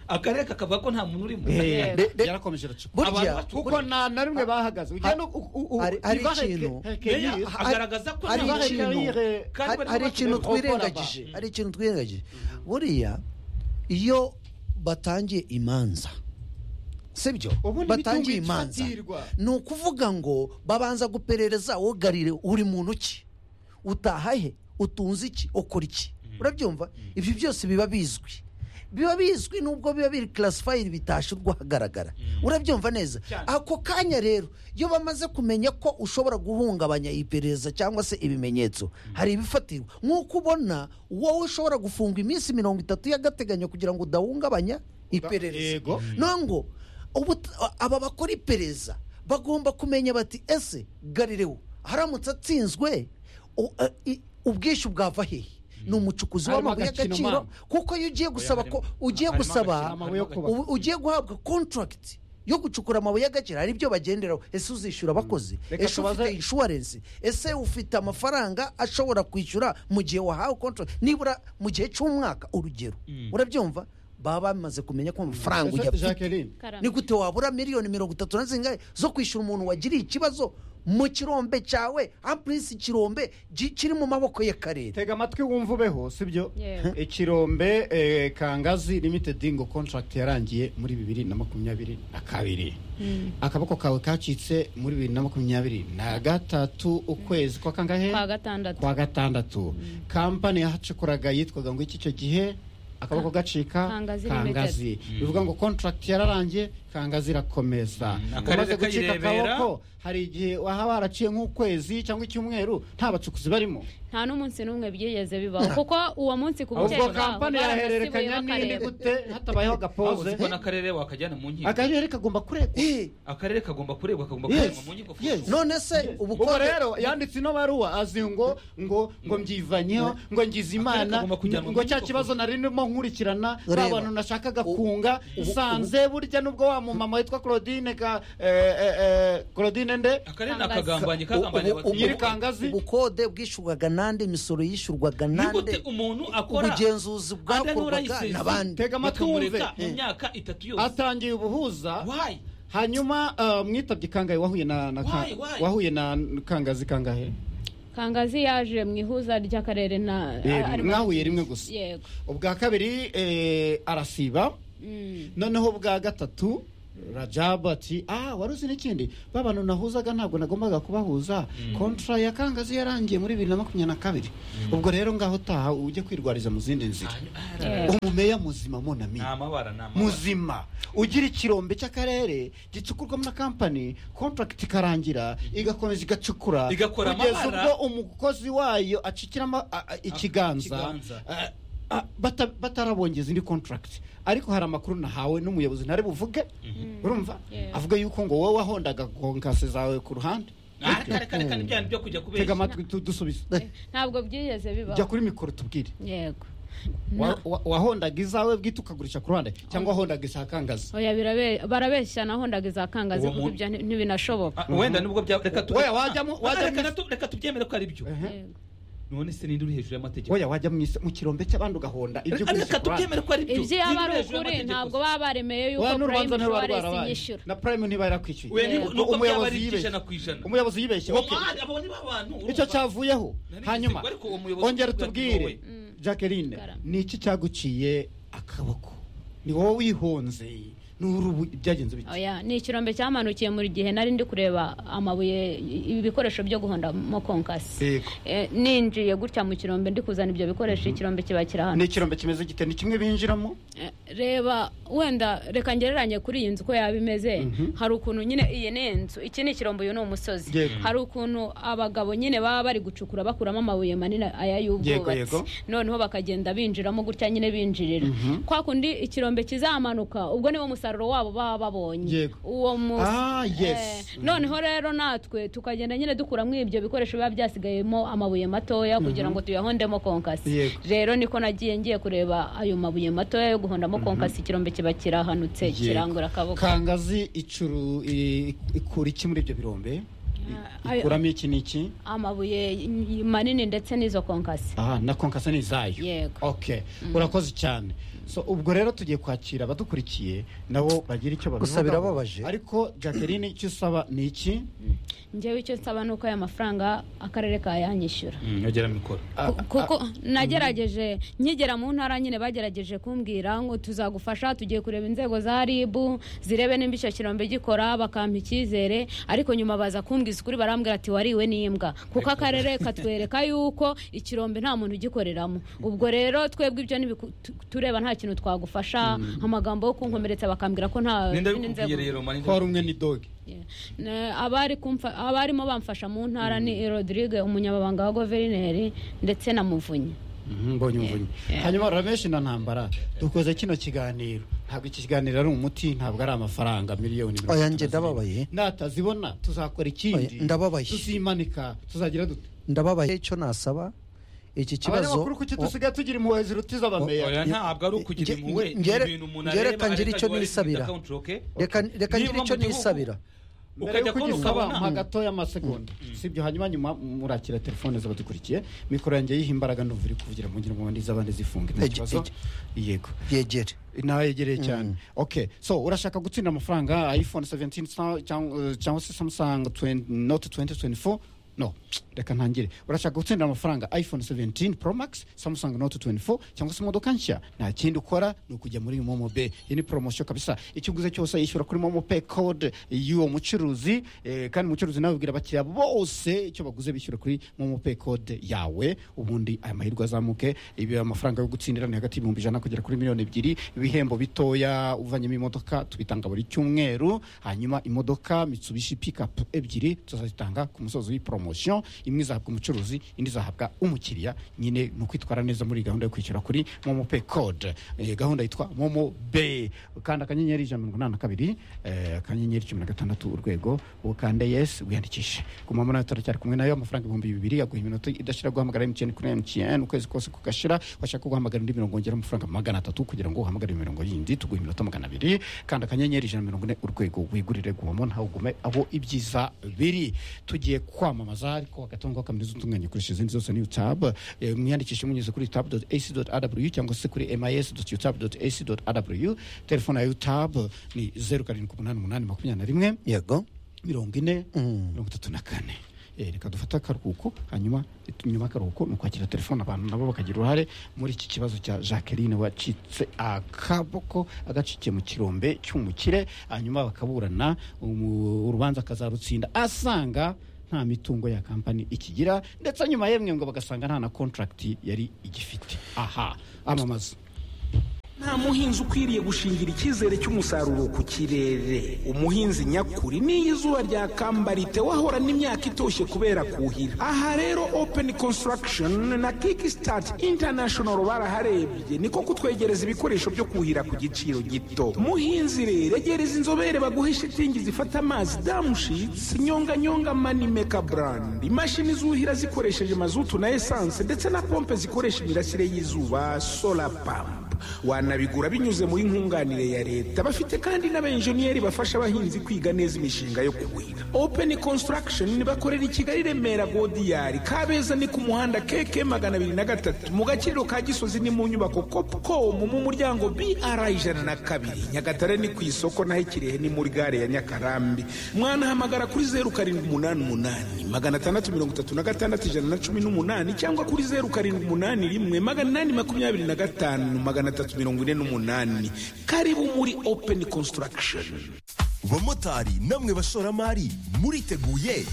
akarere kakavuga ko nta muntu urimo Eh. Be- be- yarakomeje aracukura burya Abantu kuko nta na rimwe bahagaze ugenda u- u- u- hari- hari Ibareke- ikintu. Hekeye- Meya, hari- agaragaza ko hari nta muntu ikintu- urimo. Kandi hari- barimo hari bacuruza ikintu bakora twirengagije hari ikintu twirengagije buriya iyo batangiye imanza sibyo Ubundi batangiye imitungo imanza itatirwa. ni ukuvuga ngo babanza guperereza wugarire uri muntu ki utaha he utunze iki ukora iki urabyumva ibyo byose biba bizwi biba bizwi nubwo biba biri classified bitashirwa hagaragara urabyumva neza ako kanya rero iyo bamaze kumenya ko ushobora guhungabanya iperereza cyangwa se ibimenyetso hari ibifatirwa nk'uko ubona wowe ushobora gufungwa iminsi mirongo itatu y'agateganyo kugira ngo udahungabanya iperereza Yego. none ngo ubu- aba bakora iperereza bagomba kumenya bati ese garirewo haramutse atsinzwe u- a- i- ubwishyu bwava hehe ni umucukuzi Harimo w'amabuye agakino y'agaciro mama. kuko iyo ugiye gusaba ko harimo- ugiye harimo gusaba agakino mama yo kubaka. ubu- ugiye guhabwa contract yo gucukura amabuye y'agaciro hari ibyo bagenderaho ese uzishyura abakozi Reka ese tubaze- ufite inshuwarensi ese ufite amafaranga ashobora kwishyura mu gihe wahawe contract nibura mu gihe cy'umwaka urugero urabyumva baba bamaze kumenya ko amafaranga ujya Ese afite Jacqueline Karame. ni gute wabura miliyoni mirongo itatu na zingahe zo kwishyura umuntu wagiriye ikibazo mu kirombe cyawe ampurisi ikirombe gi- kiri mu maboko y'akarere tega amatwi wumva ubeho sibyo Yewe. ikirombe eh, kangazi limited ngo contract yarangiye muri bibiri na makumyabiri na kabiri akaboko kawe kacitse muri bibiri na makumyabiri na gatatu ukwezi kwa kangahe kwa gatandatu kwa gatandatu kampani yahacukuraga yitwaga ngo iki icyo gihe akaboko gacika Kangazi kangazi bivuga ngo contract yararangiye kangazi irakomeza Akarere umaze gucika kayirebera. akaboko hari igihe wahaba waraciye nk'ukwezi cyangwa icyumweru nta bacukuzi barimo nta n'umunsi n'umwe byigeze bibaho kuko uwo munsi ku ubwo bukeye bwaho kampani yahererekanya barabasibuye n'indi bakareba. gute hatabayeho waba uzi agapoze ko n'akarere wakajyana mu nkiko akarere kagomba kuregwa Eh, akarere kagomba kurebwa kagomba Yes. kurebwa mu nkiko Yes. none se ubwo ubukode rero yanditse ino baruwa azi ngo ngo ngo mbyivanyemo ngo ngize Akarere imana kagomba kujyanwa ngo muri cya koko. kibazo nari ndimo nkurikirana Reba. ba bantu nashakaga Ubu- kunga ubu- nsanze burya nubwo wa mumama witwa claudine ka eh, eh, eh, claudine nde akarere Kangazi. nakagambanye ubu- kagambanye ubu- Nyiri abaturage. Kangazi. ubukode bwishyurwaga nande imisoro yishyurwaga nigute nande umuntu akora ubugenzuzi adanura bwakorwaga yisezi. n'abandi tega amatwi wumve bakamureka mu myaka itatu yose atangiye ubuhuza wayi hanyuma ah, mwitabye kangahe wahuye na na Ka- Why, why? wahuye na kangazi kangahe kangazi yaje mu ihuza ry'akarere na Eh, arimo- mwahuye rimwe gusa yego ubwa kabiri eh, arasiba Mm. noneho bwa gatatu rajabu ati ah wari uzi n'ikindi ba bantu nahuzaga ntabwo nagombaga kubahuza kontra ya kangazi yarangiye muri bibiri na makumyabiri na kabiri ubwo rero ngaho utaha ujye kwirwariza mu zindi nzira Yeah. umumeya muzima monami ni amabara ni amabara muzima ugira ikirombe cy'akarere gicukurwamo na kampani contract ikarangira igakomeza igacukura Igakora kugeza amabara. ubwo umukozi wayo acikiramo a- a- ikiganza ikiganza. a- a- bata- batarabongeza indi contract ariko hari amakuru nahawe n'umuyobozi ntari buvuge urumva Yeah. avuga yuko ngo wowe wahondaga konkase zawe ku ruhande Ah, reka reka reka n'ibyana byo kujya tega kubeshya amatwi tu- dusubize Eh, ntabwo byigeze jya bibaho kuri mikoro tubwire yego Wa- wa- wahondaga izawe bwite ukagurisha ku ruhande cyangwa wahondaga isakangazi oya birabe- barabeshya nahondaga iza kangazi Uwo kuko muntu- ibyo nti- ntibinashoboka Ah, wenda nubwo bya reka tu- Oya, wajyamo- Ah, reka- wajyamo- reka tu- reka tubyemere ko ari byo Yego. none se ninde uri hejuru y'amategeko oya wajya mu isi- mu kirombe cy'abandi ugahonda ibyo Ariko reka tubyemere ko ari byo ibyo yaba ari Ninde uri hejuru ukuri y'amategeko? ntabwo baba baremeye yuko Oya, n'urubanza prime ntiruba insurance rwarabaye inyishyura na prime ntiba yarakwishyuye we Yego. nuko byaba Umuyobozi ari yibeshye. iby'ijana ku ijana umuyobozi yibeshye Uwo okay. mwari, abo ni ba bantu, icyo urumva? cyavuyeho Nari hanyuma ngize- ariko uwo muyobozi ongera uvuga ati tubwire wowe. jacqueline Gara. ni iki cyaguciye akaboko ni wowe wihonze ni urubu byagenze bike oya ni ikirombe cyamanukiye muri gihe nari ndi kureba amabuye i- ibikoresho byo guhondamo konkasi Yego. Eh, ninjiye gutya mu kirombe ndi kuzana ibyo bikoresho ikirombe kiba kiri hano ni ikirombe kimeze gite ni kimwe binjiramo Eh, reba wenda reka ngereranye kuri iyi nzu uko yaba imeze hari ukuntu nyine iyi ni inzu iki ni ikirombo uyu ni umusozi Yego. hari ukuntu abagabo nyine baba bari gucukura bakuramo amabuye manini aya Yego, yego. y'ubwubatsi noneho bakagenda binjiramo gutya nyine binjirira kwa kundi ikirombe kizamanuka ubwo niwo musaruro wabo baba babonye Yego. uwo mu Ah, yes. Eh, noneho rero natwe tukagenda nyine dukuramo ibyo bikoresho biba byasigayemo amabuye matoya kugira ngo tuyahondemo konkasi Yego. rero niko nagiye ngiye kureba ayo mabuye matoya yo guhondamo konkasi ikirombe kiba kirahanutse Yego. kirangura akaboko kangazi icuru i- ikura iki muri ibyo birombe ayo- ikuramo iki n'iki amabuye y- manini ndetse n'izo konkasi aha na konkasa ni izayo Yego. okay urakoze cyane so ubwo rero tugiye kwakira abadukurikiye nabo bagira icyo babivugaho Gusa birababaje. ariko jacqueline icyo usaba ni iki njyewe icyo nsaba ni uko aya mafaranga akarere kayanyishyura Mm, yogera mikoro Ah, Ku- kuko nagerageje nkigera mu ntara nyine bagerageje kumbwira ngo tuzagufasha tugiye kureba inzego za rib zirebe nimba icyo kirombe gikora bakampa icyizere ariko nyuma baza kumbwiza ukuri barambwira ati wariwe n'imbwa kuko akarere katwereka yuko ikirombe nta muntu ugikoreramo ubwo rero twebwe ibyo ntibiku- tu- tureba nta kintu twagufasha amagambo yo kunkomeretsa bakambwira ko nta ninde izindi abikubwiye nzego- rero maninde ko hari umwe ni doge Yeah. Na- abari kumfa- abarimo bamfasha mu ntara ni rodrigue umunyamabanga wa guverineri ndetse na muvunyi mbonye umuvunyi hanyuma rameshi na ntambara dukoze kino kiganiro ntabwo iki kiganiro ari umuti ntabwo ari amafaranga miliyoni mirongo Oya, itatu njye na zirindwi. ndababaye. natazibona tuzakora ikindi Oya, ndababaye. tuzimanika tuzagira dute ndababaye icyo nasaba iki kibazo abanyamakuru kuki dusigaye tugira impuhwe zirutiza abameya oya ntabwo ari ukugira Nge- impuhwe ni ngere- ibintu umuntu ngere areba kangira areka icyo ngo ari nisabira. account, okay? reka reka Niba ngire icyo mu gihugu- nisabira mbere ukajya yuko kubona ugisaba ukabona mpa gatoya amasegonda sibyo hanyuma nyuma murakira telefone zabadukurikiye mikoro yanjye yiha imbaraga ndumva iri kuvugira mu ngira ngo ndi iz'abandi zifunge nta Ege- kibazo ege. yego yegere nawe yegereye cyane okay so urashaka gutsinda amafaranga iphone 17 sa- cyangwa- cyangwa se samsung 20 note 2024 no reka ntangire urashaka gutsindira amafaranga iphone 17 pro max samsung note 24 cyangwa se imodoka nshya nta kindi ukora ni ukujya muri momo pay iyi ni poromosiyo kabisa ikiguze cyose yishyura kuri momo pay code y'uwo mucuruzi eh, kandi umucuruzi nawe abwira abakiriya bose icyo baguze bishyura kuri momo pay code yawe ubundi aya mahirwe azamuke ibi amafaranga yo gutsindira ni hagati y'ibihumbi ijana kugera kuri miliyoni ebyiri ibihembo bitoya uvanyemo imodoka tubitanga buri cyumweru hanyuma imodoka mitsubishi pikapu ebyiri tuzazitanga ku musozo w'iyi poromosiyo poromosiyo imwe izahabwa umucuruzi indi izahabwa umukiriya nyine ni ukwitwara neza muri gahunda yo kwishyura kuri momo pe kode Eh, gahunda yitwa momo be ukanda akanyenyeri ijana na mirongo inani na kabiri eh, akanyenyeri cumi na gatandatu urwego ukande yesi wiyandikishe guma muri ayo turacyari kumwe nayo amafaranga ibihumbi bibiri yaguha iminota idashira guhamagara emutiyeni kuri emutiyeni ukwezi kose kugashira washaka guhamagara indi mirongo ngera amafaranga magana atatu kugira ngo uhamagare imirongo yindi tuguha iminota magana abiri kanda akanyenyeri ijana na mirongo ine urwego wigurire guhamo ntawe ugume aho ibyiza biri tugiye kwamamaza ariko hagati aho ngaho kaminuza utunganya ukoresha izindi zose niyo tabu Eh, mwiyandikishe munyuze kuri tabu doti esi doti adabuyu cyangwa se kuri emayesi doti yutabu doti esi doti adabuyu telefone ya yutabu ni zeru karindwi umunani umunani makumyabiri na rimwe yego mirongo ine mirongo itatu na kane Eh, reka dufate akaruhuko hanyuma eh, nyuma y'akaruhuko ni ukwakira telefone abantu nabo bakagira uruhare muri iki kibazo cya jacqueline wacitse akaboko agacikiye mu kirombe cy'umukire hanyuma bakaburana umu- urubanza akazarutsinda asanga nta mitungo ya kampani ikigira ndetse nyuma yemwe ngo bagasanga nta na contract yari igifite aha amamaza nta muhinzi ukwiriye gushingira icyizere cy'umusaruro ku kirere umuhinzi nyakuri n'iyo izuba ryakamba wahorana imyaka itoshye kubera kuhira aha rero open construction na kickstart international baraharebye niko kutwegereza ibikoresho byo kuhira ku giciro gito muhinzi rero egereza inzobere baguhe shitingi zifata amazi damushitsi nyonganyonga manimeka brand imashini zuhira zikoresheje mazutu na esanse ndetse na pompe zikoresha imirasire y'izuba solar pump wanabigura binyuze muri nkunganire ya leta bafite kandi n'abenjeniyeri bafasha abahinzi kwiga neza imishinga yo kuhira open construction bakorera i kigali remera godiyari kabeza ni ku muhanda keke magana abiri na gatatu mu gaciro ka gisozi ni mu nyubako copcom mu muryango br ijana na kabiri nyagatare ni ku isoko naho ikirehe ni muri gare ya nyakarambi mwanahamagara kuri zeru karindwi umunani umunani magana atandatu mirongo itatu na gatandatu ijana na cumi n'umunani cyangwa kuri zeru karindwi umunani rimwe magana inani makumyabiri na gatanu magana atatu mirongo ine n'umunani karibu muri open construction bamotari namwe bashoramari muriteguye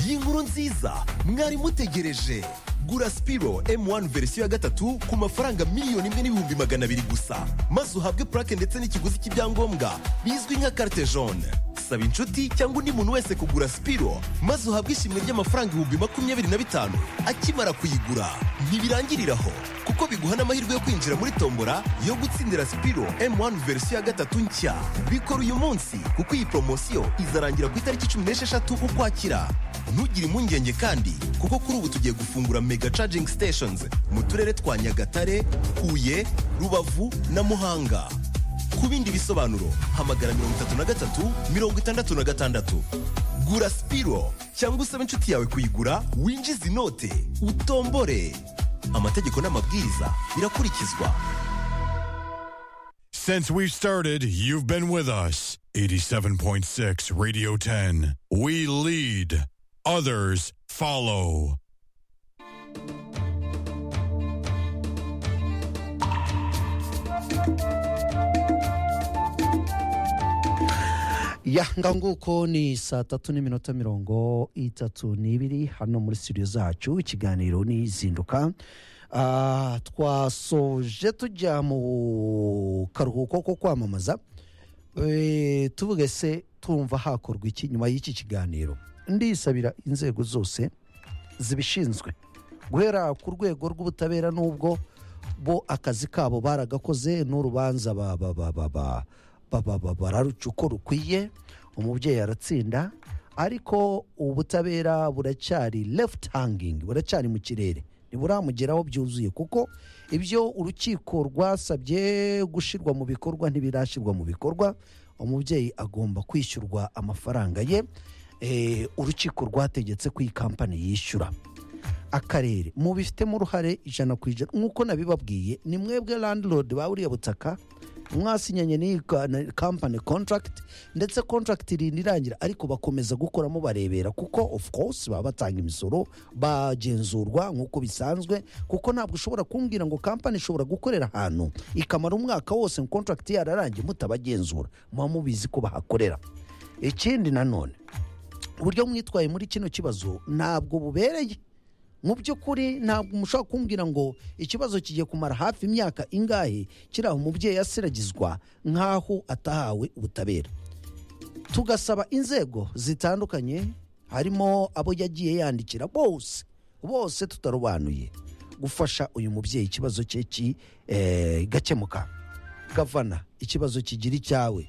iyi nkuru nziza mwari mutegereje gura sipiro M1 verisiyo ya gatatu ku mafaranga miliyoni imwe n'ibihumbi magana abiri gusa maze uhabwe purake ndetse n'ikiguzi cy'ibyangombwa bizwi nka carte jaune saba inshuti cyangwa undi muntu wese kugura sipiro maze uhabwe ishimwe ry'amafaranga ibihumbi makumyabiri na bitanu akimara kuyigura ntibirangirira aho kuko biguha n'amahirwe yo kwinjira muri tombora yo gutsindira sipiro M1 verisiyo ya gatatu nshya bikora uyu munsi kuko iyi poromosiyo izarangira ku itariki cumi n'esheshatu ukwakira ntugire impungenge kandi kuko kuri ubu tugiye gufungura mega charging stations mu turere twa nyagatare huye rubavu na muhanga ku bindi bisobanuro hamagara mirongo itatu na gatatu mirongo itandatu na gatandatu gura sipiro cyangwa usabe inshuti yawe kuyigura winjize inote utombore amategeko n'amabwiriza birakurikizwa Since we've started, you've been with us. 87.6 Radio 10. We lead, others follow. ya nguko ni saa tatu n'iminota mirongo itatu n'ibiri hano muri studio zacu ikiganiro n'izinduka Ah, twasoje tujya mu karuhuko ko kwamamaza Eh, tuvuge se tumva hakorwa iki nyuma y'iki kiganiro ndisabira inzego zose zibishinzwe guhera ku rwego rw'ubutabera n'ubwo bo akazi kabo baragakoze n'urubanza ba- ba- ba- ba- ba- ba- ba- ba- bararuca uko rukwiye umubyeyi aratsinda ariko ubutabera buracyari left hanging buracyari mu kirere ntiburamugeraho byuzuye kuko ibyo urukiko rwasabye gushyirwa mu bikorwa ntibirashyirwa mu bikorwa umubyeyi agomba kwishyurwa amafaranga ye Eh, urukiko rwategetse ko iyi kampani yishyura akarere mubifitemo uruhare ijana ku ijana nk'uko nabibabwiye ni mwebwe landlord ba buriya butaka mwasinyanye n'iyi ka- na- company contract ndetse contract irinda irangira ariko bakomeza gukoramo barebera kuko of course baba batanga imisoro bagenzurwa nk'uko bisanzwe kuko ntabwo ushobora kumbwira ngo company ishobora gukorera ahantu ikamara umwaka wose contract yararangiye mutabagenzura muba mubizi ko bahakorera ikindi nanone uburyo mwitwaye muri kino kibazo ntabwo bubereye mu by'ukuri ntabwo mushobora kumbwira ngo ikibazo kigiye kumara hafi imyaka ingahe kiriya umubyeyi asiragizwa nk'aho atahawe ubutabera tugasaba inzego zitandukanye harimo abo yagiye yandikira bose bose tutarobanuye gufasha uyu mubyeyi ikibazo cye ki- eh, gakemuka gavana ikibazo kigira icyawe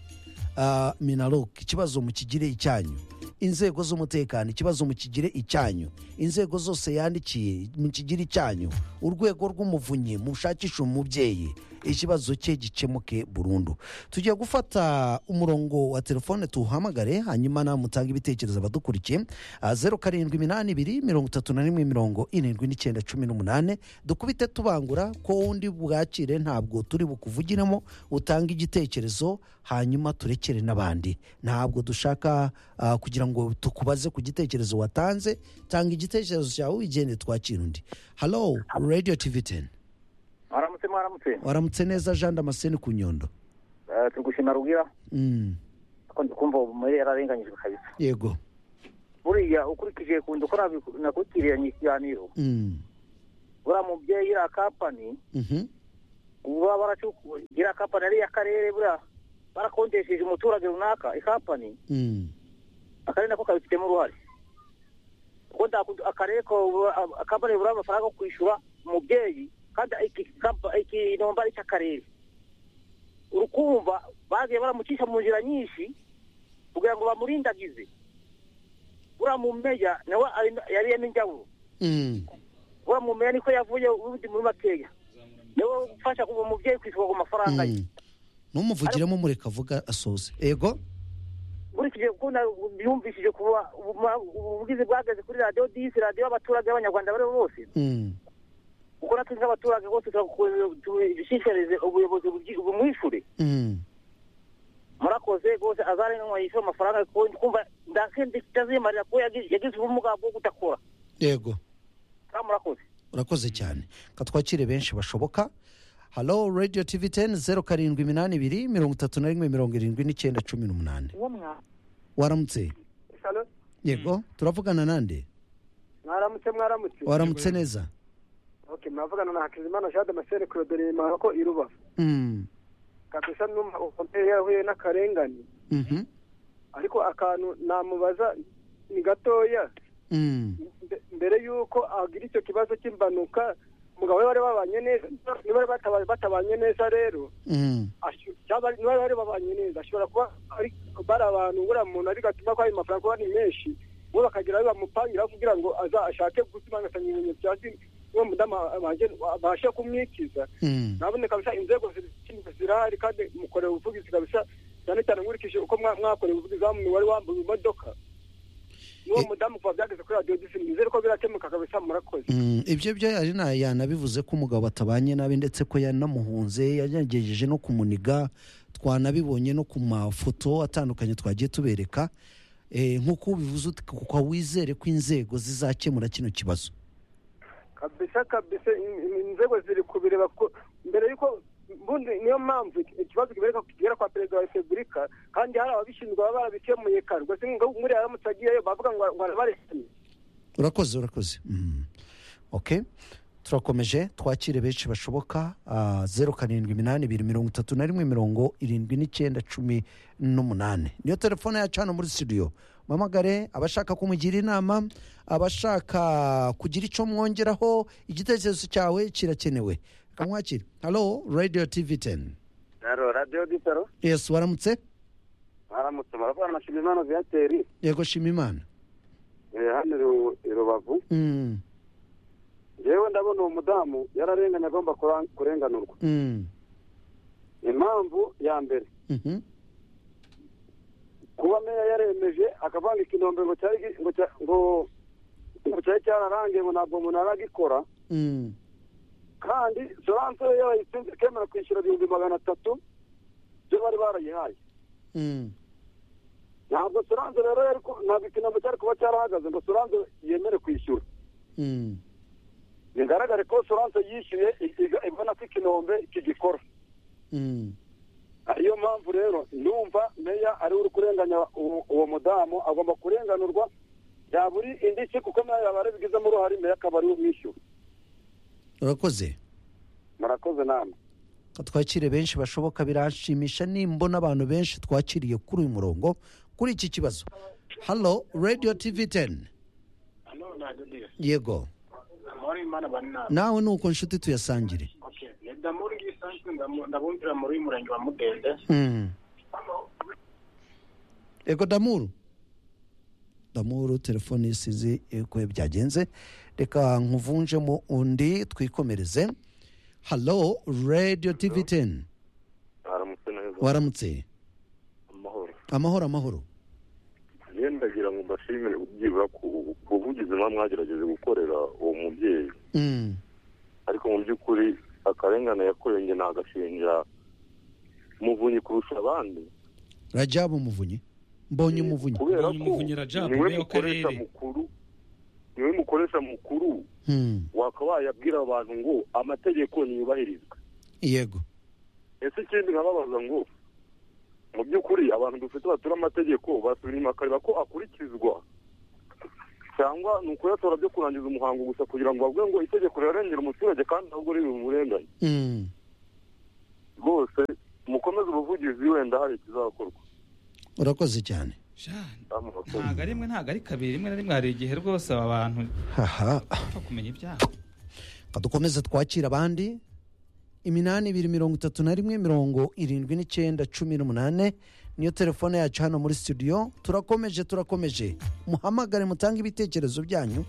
Ah, minaloc ikibazo mukigire icyanyu inzego z'umutekano ikibazo mukigire icyanyu inzego zose yandikiye mukigire icyanyu urwego rw'umuvunyi mushakishe umubyeyi ikibazo cye gikemuke burundu tujya gufata umurongo wa telefone tuwuhamagare hanyuma nawe mutange ibitekerezo abadukurikiye Ah, zeru karindwi iminani ibiri mirongo itatu na rimwe mirongo irindwi n'icyenda cumi n'umunani dukubite tubangura ko wundi bwakire ntabwo turi bukuvugiremo utanga igitekerezo hanyuma turekere n'abandi ntabwo dushaka ah, kugira ngo tukubaze ku gitekerezo watanze tanga igitekerezo cyawe wigende twakira undi halo radiyo tivi teni mwaramutse mwaramutse waramutse neza jean damascene ku nyondo Eh, turi gushima rubwira Mm, ko ndikumva ubu muri yararenganyijwe kabisa yego buriya ukurikije kuntu ukora biku- nakurikiranye ikiganiro Mm, buriya mubyeyi iriya kapani mhm, ubu baba baracukuye iriya kapani ari iy'akarere buriya barakodesheje umuturage runaka ikapani mm, akarere nako kabifitemo uruhare kuko ndaku- akarere ko akapani buriya amafaranga yo kwishyura umubyeyi kandi iki kapa- iki nomba ari icy'akarere urukumva bagiye baramucisha mu nzira nyinshi kugira ngo bamurindagize buriya mu meya nawe ari- yari n'injyaburo mm, uriya mumeya niko yavuye ubundi muri makeya niwe ufasha uwo mubyeyi kwishyura ku mafaranga ye mm. numuvugiremo mureka avuga asoze yego nkurikije ukuntu yumvishije kuba ubu- ubugizi bwageze kuri radiyo disi radiyo y'abaturage b'abanyarwanda baribo bose Mm, kuko natwe nk'abaturage bose dushishikarize ubuyobozi bugi- bumwishure mm, murakoze rwose azarenganwa yishyura amafaranga kuko ndi kumva ndazendazimarira kuko yagi- yagize ubumuga bwo kudakora yego kandi murakoze urakoze cyane katwakire benshi bashoboka halo radiyo tivi teni zeru karindwi iminani ibiri mirongo itatu na rimwe mirongo irindwi n'icyenda cumi n'umunani waramutse yego turavugana nande mwaramutse mwaramutse waramutse neza okay mwavugana na hakizimana jean damascene claude ko i rubavu Mm, kabisa numva ukomeye yahuye n'akarengane mhm, ariko akantu namubaza ni gatoya mm, mbe- mbere y'uko agira icyo kibazo cy'impanuka umugabo we bari babanye neza niba bari bataba- batabanye neza rero mm, ashu- cyangwa niba bari babanye neza ashobora kuba ari- bari abantu buriya muntu bigatuma ko ayo mafaranga kuba ni menshi bo bakagira ayo bamupangiraho kugira ngo aza ashake gusimangasanya ibimenyetso bya zimwe uwo mudamu abange- abashe kumwikiza mm. nabone kabisa inzego zibishinzwe zirahari kandi mukorewe ubuvugizi kabisa cyane cyane nkurikije uko mwa- mwakorewe ubuvugizi wa muntu wari wambuye imodoka n'uwo Eh. mudamu kuva byageze kuri radiyo disi nizere ko birakemuka kabisa murakoze Mm, ibyo byo yari na- yanabivuze ko umugabo atabanye nabi ndetse ko yanamuhunze yagerageje no kumuniga twanabibonye no ku mafoto atandukanye twagiye tubereka Eh, nk'uko ubivuze uti kuko wizere ko inzego zizakemura kino kibazo kabisa kabisa in- in- inzego ziri kubireba ko mbere y'uko bundi niyo mpamvu iki- ikibazo kibereka kigera kwa perezida wa repubulika kandi hari ababishinzwe baba barabikemuye kare ubwo se nkuriya aramutse agiyeyo bavuga ngo ngo arabareshya urakoze urakoze Mm. ok turakomeje twakire benshi bashoboka Ah, zeru karindwi iminani ibiri mirongo itatu na rimwe mirongo irindwi n'icyenda cumi n'umunani niyo telefone yacu hano muri studio mamagare abashaka kumugira inama abashaka kugira icyo mwongeraho igitekerezo cyawe kirakenewe kamwakire halo radio tv 10 rero radiyo disaro yes waramutse mwaramutse muravugana na shimimana viyateri yego shima imana hano i rubavu Mm, yewe ndabona uwo mudamu yararenganye agomba kurenganurwa mm, impamvu ya mbere mhm, kuba meya yaremeje akavanga ikinombe ngo cyari gi- ngo cya- ngo ngo cyari cyararangiye ngo ntabwo umuntu aragikora mm, kandi soranse yo yayitsinze ikemera kwishyura ibihumbi magana atatu byo bari barayihaye mm, ntabwo soranse rero yari ku- ntabwo ikinombe cyari kuba cyarahagaze ngo soranse yemere kwishyura mm. bigaragare ko soranse yishyuye iga- ibona ko ikinombe kigikora Mm, ariyo mpamvu rero numva meya ari uri kurenganya uwo uwo mudamu agomba kurenganurwa yaba uri indishyi kuko meya yaba arabigizemo uruhare meya akaba ari we umwishyura urakoze murakoze namwe twakire benshi bashoboka biranshimisha nimbona abantu benshi twakiriye kuri uyu murongo kuri iki kibazo halo radiyo tivi teni Hano ntadodeyo yego amahoro y'imana bari nawe nawe ni uko nshuti tuyasangire ni damuri ngisanzwe ndabumvira muri murenge wa mudende Mm. ego damuru damuru telefone isize uko byagenze reka nkuvunjemo undi twikomereze halo radiyo tivi teni aramutse neza waramutse amahoro amahoro amahoro njye ndagira ngo mbashimire byibura ku ku buvugizi muba mwagerageje gukorera uwo mubyeyi Mm. ariko mu by'ukuri akarengane yakorewe njye nagashinja muvunyi kurusha abandi rajabu umuvunyi mbonye umuvunyi kubera ko niwe mukoresha mukuru niwe mukoresha mukuru Mm. wakaba wayabwira abantu ngo amategeko ntiyubahirizwe yego ese ikindi nkababaza ngo mu by'ukuri abantu dufite batura amategeko basubira inyuma bakareba ko akurikizwa cyangwa ni ukuyatora byo kurangiza umuhango gusa kugira ngo bavuge ngo itegeko rirarengera umuturage kandi ntabwo riri bumurenganye Mm. rwose mukomeze ubuvugizi wenda hari ikizakorwa urakoze cyane ntabwo ari rimwe ntabwo ari kabiri rimwe na rimwe hari igihe rwose aba bantu haha bapfa kumenya ibyaha Ka dukomeze twakire abandi iminani ibiri mirongo itatu na rimwe mirongo irindwi n'icyenda cumi n'umunane niyo telefone yacu hano muri studio turakomeje turakomeje muhamagare mutange ibitekerezo byanyu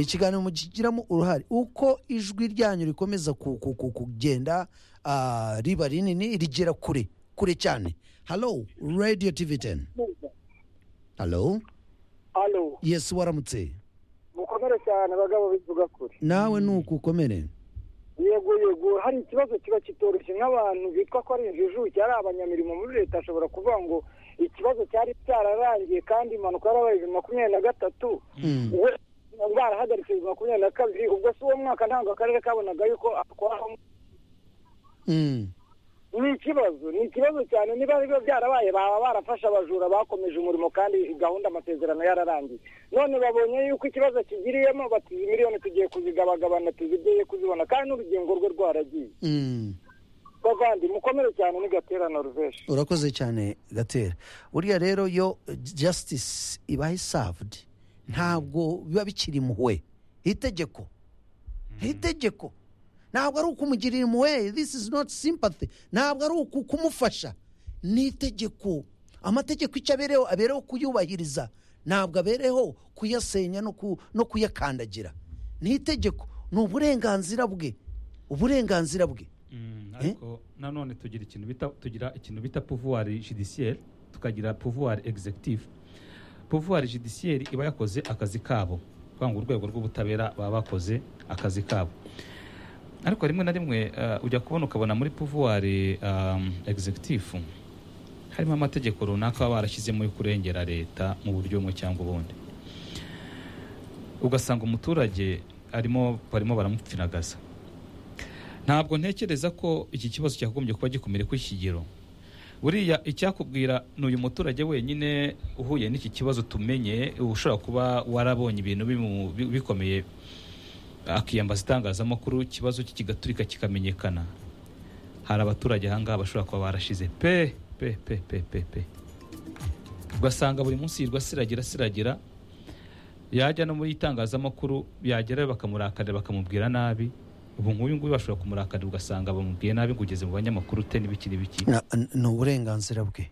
ikiganiro mugiramo uruhare uko ijwi ryanyu rikomeza ku- ku- ku- kugenda ah, riba rinini rigera kure kure cyane halo radiyo tivi teni halo halo yesi waramutse mukomere cyane abagabo bivuga kure nawe ni uku ukomere yego yego hari ikibazo kiba kitoroshye nk'abantu bitwa ko ari injijuke ari abanyamirimo muri leta ashobora kuvuga ngo ikibazo cyari cyararangiye kandi impanuka yarabaye bibiri makumyabiri na gatatu we barahagaritse bibiri makumyabiri na kabiri ubwo si uwo mwaka ntabwo akarere kabonaga yuko atwara ni ikibazo ni ikibazo cyane niba biba byarabaye baba barafashe abajura bakomeje umurimo kandi gahunda amasezerano yararangiye none babonye yuko ikibazo kigiriyemo bati izi miliyoni tugiye kuzigabagabana tuzigeye kuzibona kandi n'urugingo rwe rwaragiye bavandi mukomere cyane n'igaterana ruveshi urakoze cyane gatera buriya rero yo jasitisi iba isavudi ntabwo biba bikiri muwe itegeko itegeko ntabwo ari ukumugirira impuhwe this is not sympathy ntabwo ari uku kumufasha ni itegeko amategeko icyo abereho abereho kuyubahiriza ntabwo abereho kuyasenya no ku- no kuyakandagira ni itegeko ni uburenganzira bwe uburenganzira bwe ariko nanone tugira ikintu bita tugira ikintu bita pouvoir judiciaire tukagira pouvoir executive pouvoir judiciaire iba yakoze akazi kabo kuvuga ngo urwego rw'ubutabera baba bakoze akazi kabo ariko rimwe na rimwe eh, ujya kubona ukabona muri pouvoir um, executive harimo amategeko runaka baba barashyizemo yo kurengera leta mu buryo bumwe cyangwa ubundi ugasanga umuturage arimo barimo baramupfinagaza ntabwo ntekereza ko iki kibazo cyagombye kuba gikomeye ku kigero buriya icyakubwira ni uyu muturage wenyine uhuye n'iki kibazo tumenye ushobora kuba warabonye ibintu bimu- bi- bikomeye akiyambaza itangazamakuru ikibazo cye kigaturika kikamenyekana hari abaturage ahangaha bashobora kuba barashize pe pe pe pe pe pe ugasanga buri munsi yirwa siragira siragira yajya no muri itangazamakuru yagerayo bakamurakarira bakamubwira nabi ubu nk'uyu nguyu bashobora kumurakarira ugasanga bamubwiye nabi ngo ugeze mu banyamakuru te n'ibiki n'ibiki Na- n- ni uburenganzira bwe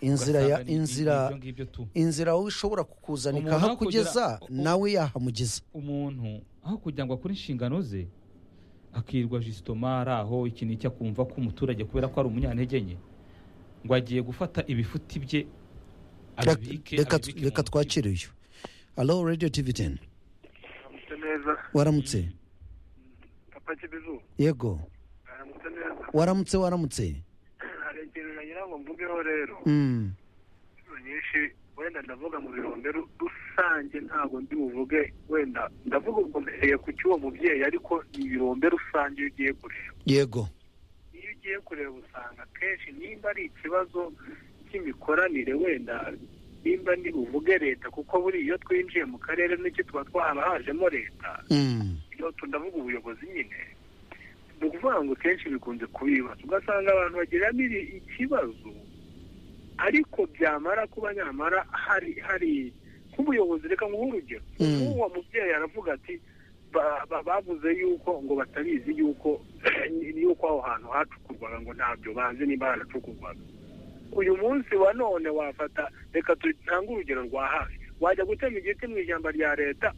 inzira ya Ugasanga ni- ni inzira ibyo ngibyo tu. inzira wowe ishobora kukuzana Umuntu aho ikahakugeza kugira- nawe yahamugeza umuntu aho kugira ngo akore inshingano ze akirwa jisitoma ari aho iki ni icyo akumva ko umuturage kubera ko ari umunyantege nke ngo agiye gufata ibifuti bye abibike Reka- abibike mu reka twakire uyu halo radiyo tivi teni Mutse neza waramutse papa kibizu yego aramutse neza waramutse waramutse hari ikintu nagira ngo mvugeho rero Mm. inshuro nyinshi wenda ndavuga mu birombe ru- rusange ntabwo ndi buvuge wenda ndavuga ubwo mbereye ku cy'uwo mubyeyi ariko ni ibirombe rusange iyo ugiye kureba yego iyo ugiye kureba usanga akenshi nimba ari ikibazo cy'imikoranire wenda nimba ndi buvuge leta kuko buriya iyo twinjiye mu karere n'icyo tuba twarahajemo leta iyo tunavuga ubuyobozi nyine ni ukuvuga ngo kenshi bikunze kubibaza ugasanga abantu bagiramo iri- ikibazo ariko byamara kuba nyamara hari hari nk'ubuyobozi reka nguhe urugero Mm. nk'uwo mubyeyi aravuga ati ba- ba- bavuze yuko ngo batabizi yuko yuko aho hantu hacukurwaga ngo ntabyo bazi niba haracukurwaga uyu munsi wa none wafata reka dutange urugero rwa hafi wajya gutema igiti mu ijambo rya leta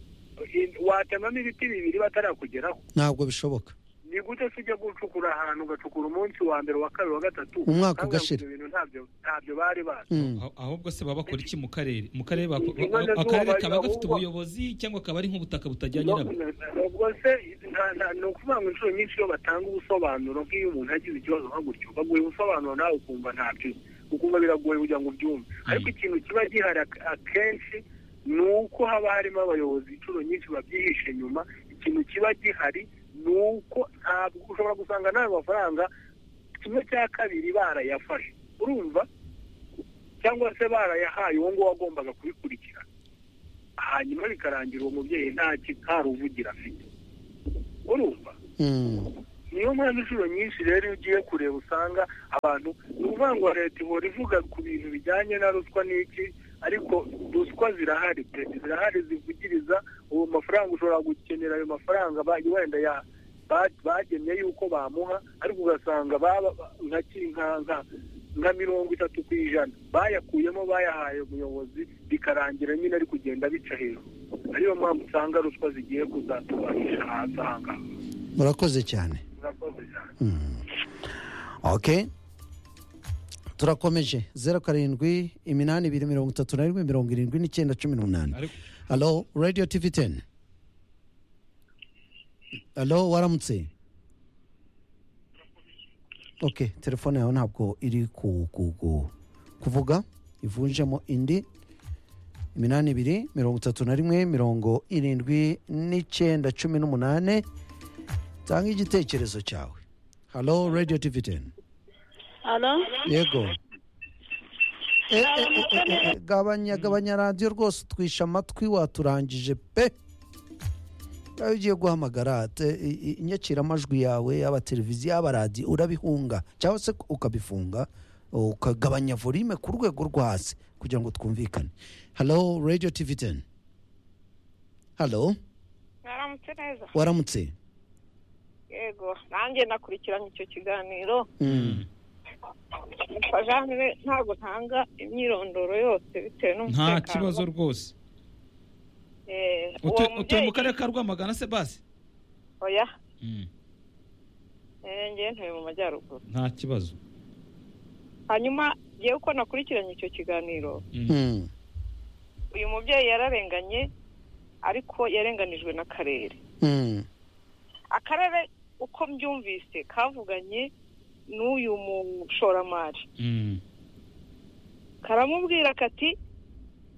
i- watemamo ibiti bibiri batarakugeraho ntabwo bishoboka ni gute se ujya gucukura ahantu ugacukura umunsi wa mbere wa kabiri wa gatatu Umwaka kandi ugashira. ibyo bintu ntabyo ntabyo bari bazi Ah- ahubwo se baba bakora iki mu karere mu karere bako- Inkono akarere zuba, kaba gafite ahubwo- ubuyobozi cyangwa kaba ari nk'ubutaka butajyanye nabwo ubwo se nta- nta- ni ukuvuga ngo inshuro nyinshi iyo batanga ubusobanuro nk'iyo umuntu agize ikibazo nka gutyo baguha ubusobanuro nawe ukumva ntabyo ukumva biragoye kugira ngo ubyumve ariko ikintu kiba gihari ak- akenshi ni uko haba harimo abayobozi inshuro nyinshi babyihishe inyuma ikintu kiba gihari ni uko ntabwo ushobora gusanga n'ayo mafaranga kimwe cya kabiri barayafashe urumva cyangwa se barayahaye uwo nguwo wagombaga kubikurikira hanyuma bikarangira uwo mubyeyi nta ki- nta ruvugira afite urumva niyo mpamvu inshuro nyinshi rero iyo ugiye kureba usanga abantu ni ukuvuga ngo leta ihora ivuga ku bintu bijyanye na ruswa n'iki ariko ruswa zirahari pe zirahari zivugiriza uwo mafaranga ushobora gukenera ayo mafaranga ba- wenda ya ba- bagenye yuko bamuha ariko ugasanga baba nka ki- nka- nka- nka mirongo itatu ku ijana bayakuyemo bayahaye umuyobozi bikarangira nyine ari kugenda bica hejuru ariyo mpamvu usanga ruswa zigiye kuzatubanisha hanze aha ngaha murakoze cyane murakoze cyane ok turakomeje zeru karindwi iminani ibiri mirongo itatu na rimwe mirongo irindwi n'icyenda cumi n'umunani halo radiyo tivi teni halo waramutse ok telefone yawe ntabwo iri ku ku- ku- kuvuga ivunjemo indi iminani ibiri mirongo itatu na rimwe mirongo irindwi n'icyenda cumi n'umunani tanga igitekerezo cyawe halo radiyo tivi teni halo yego Eh, eh, eh, eh, eh, eh, gabanya gabanya radiyo rwose utwisha amatwi waturangije pe nawe ugiye guhamagara te- i- i- inyakiramajwi yawe yaba televiziyo yaba radiyo urabihunga cyangwa se ukabifunga ukagabanya volume ku rwego rwo hasi kugira ngo twumvikane halo radiyo tivi teni halo mwaramutse neza waramutse yego nanjye nakurikiranye icyo kiganiro Mm. Umva Jeanne, ntabwo ntanga imyirondoro yose bitewe nta n'umutekano kibazo rwose Eh, uwo Utu- utuye mu mubyeyi karere ka rwamagana se basi oya Mm. Eh, njyewe ntuye mu majyaruguru nta kibazo hanyuma ngewe uko nakurikiranye icyo kiganiro Mm. uyu mubyeyi yararenganye ariko yarenganijwe n'akarere Mm. akarere uko mbyumvise kavuganye n'uyu mushoramari karamubwira kati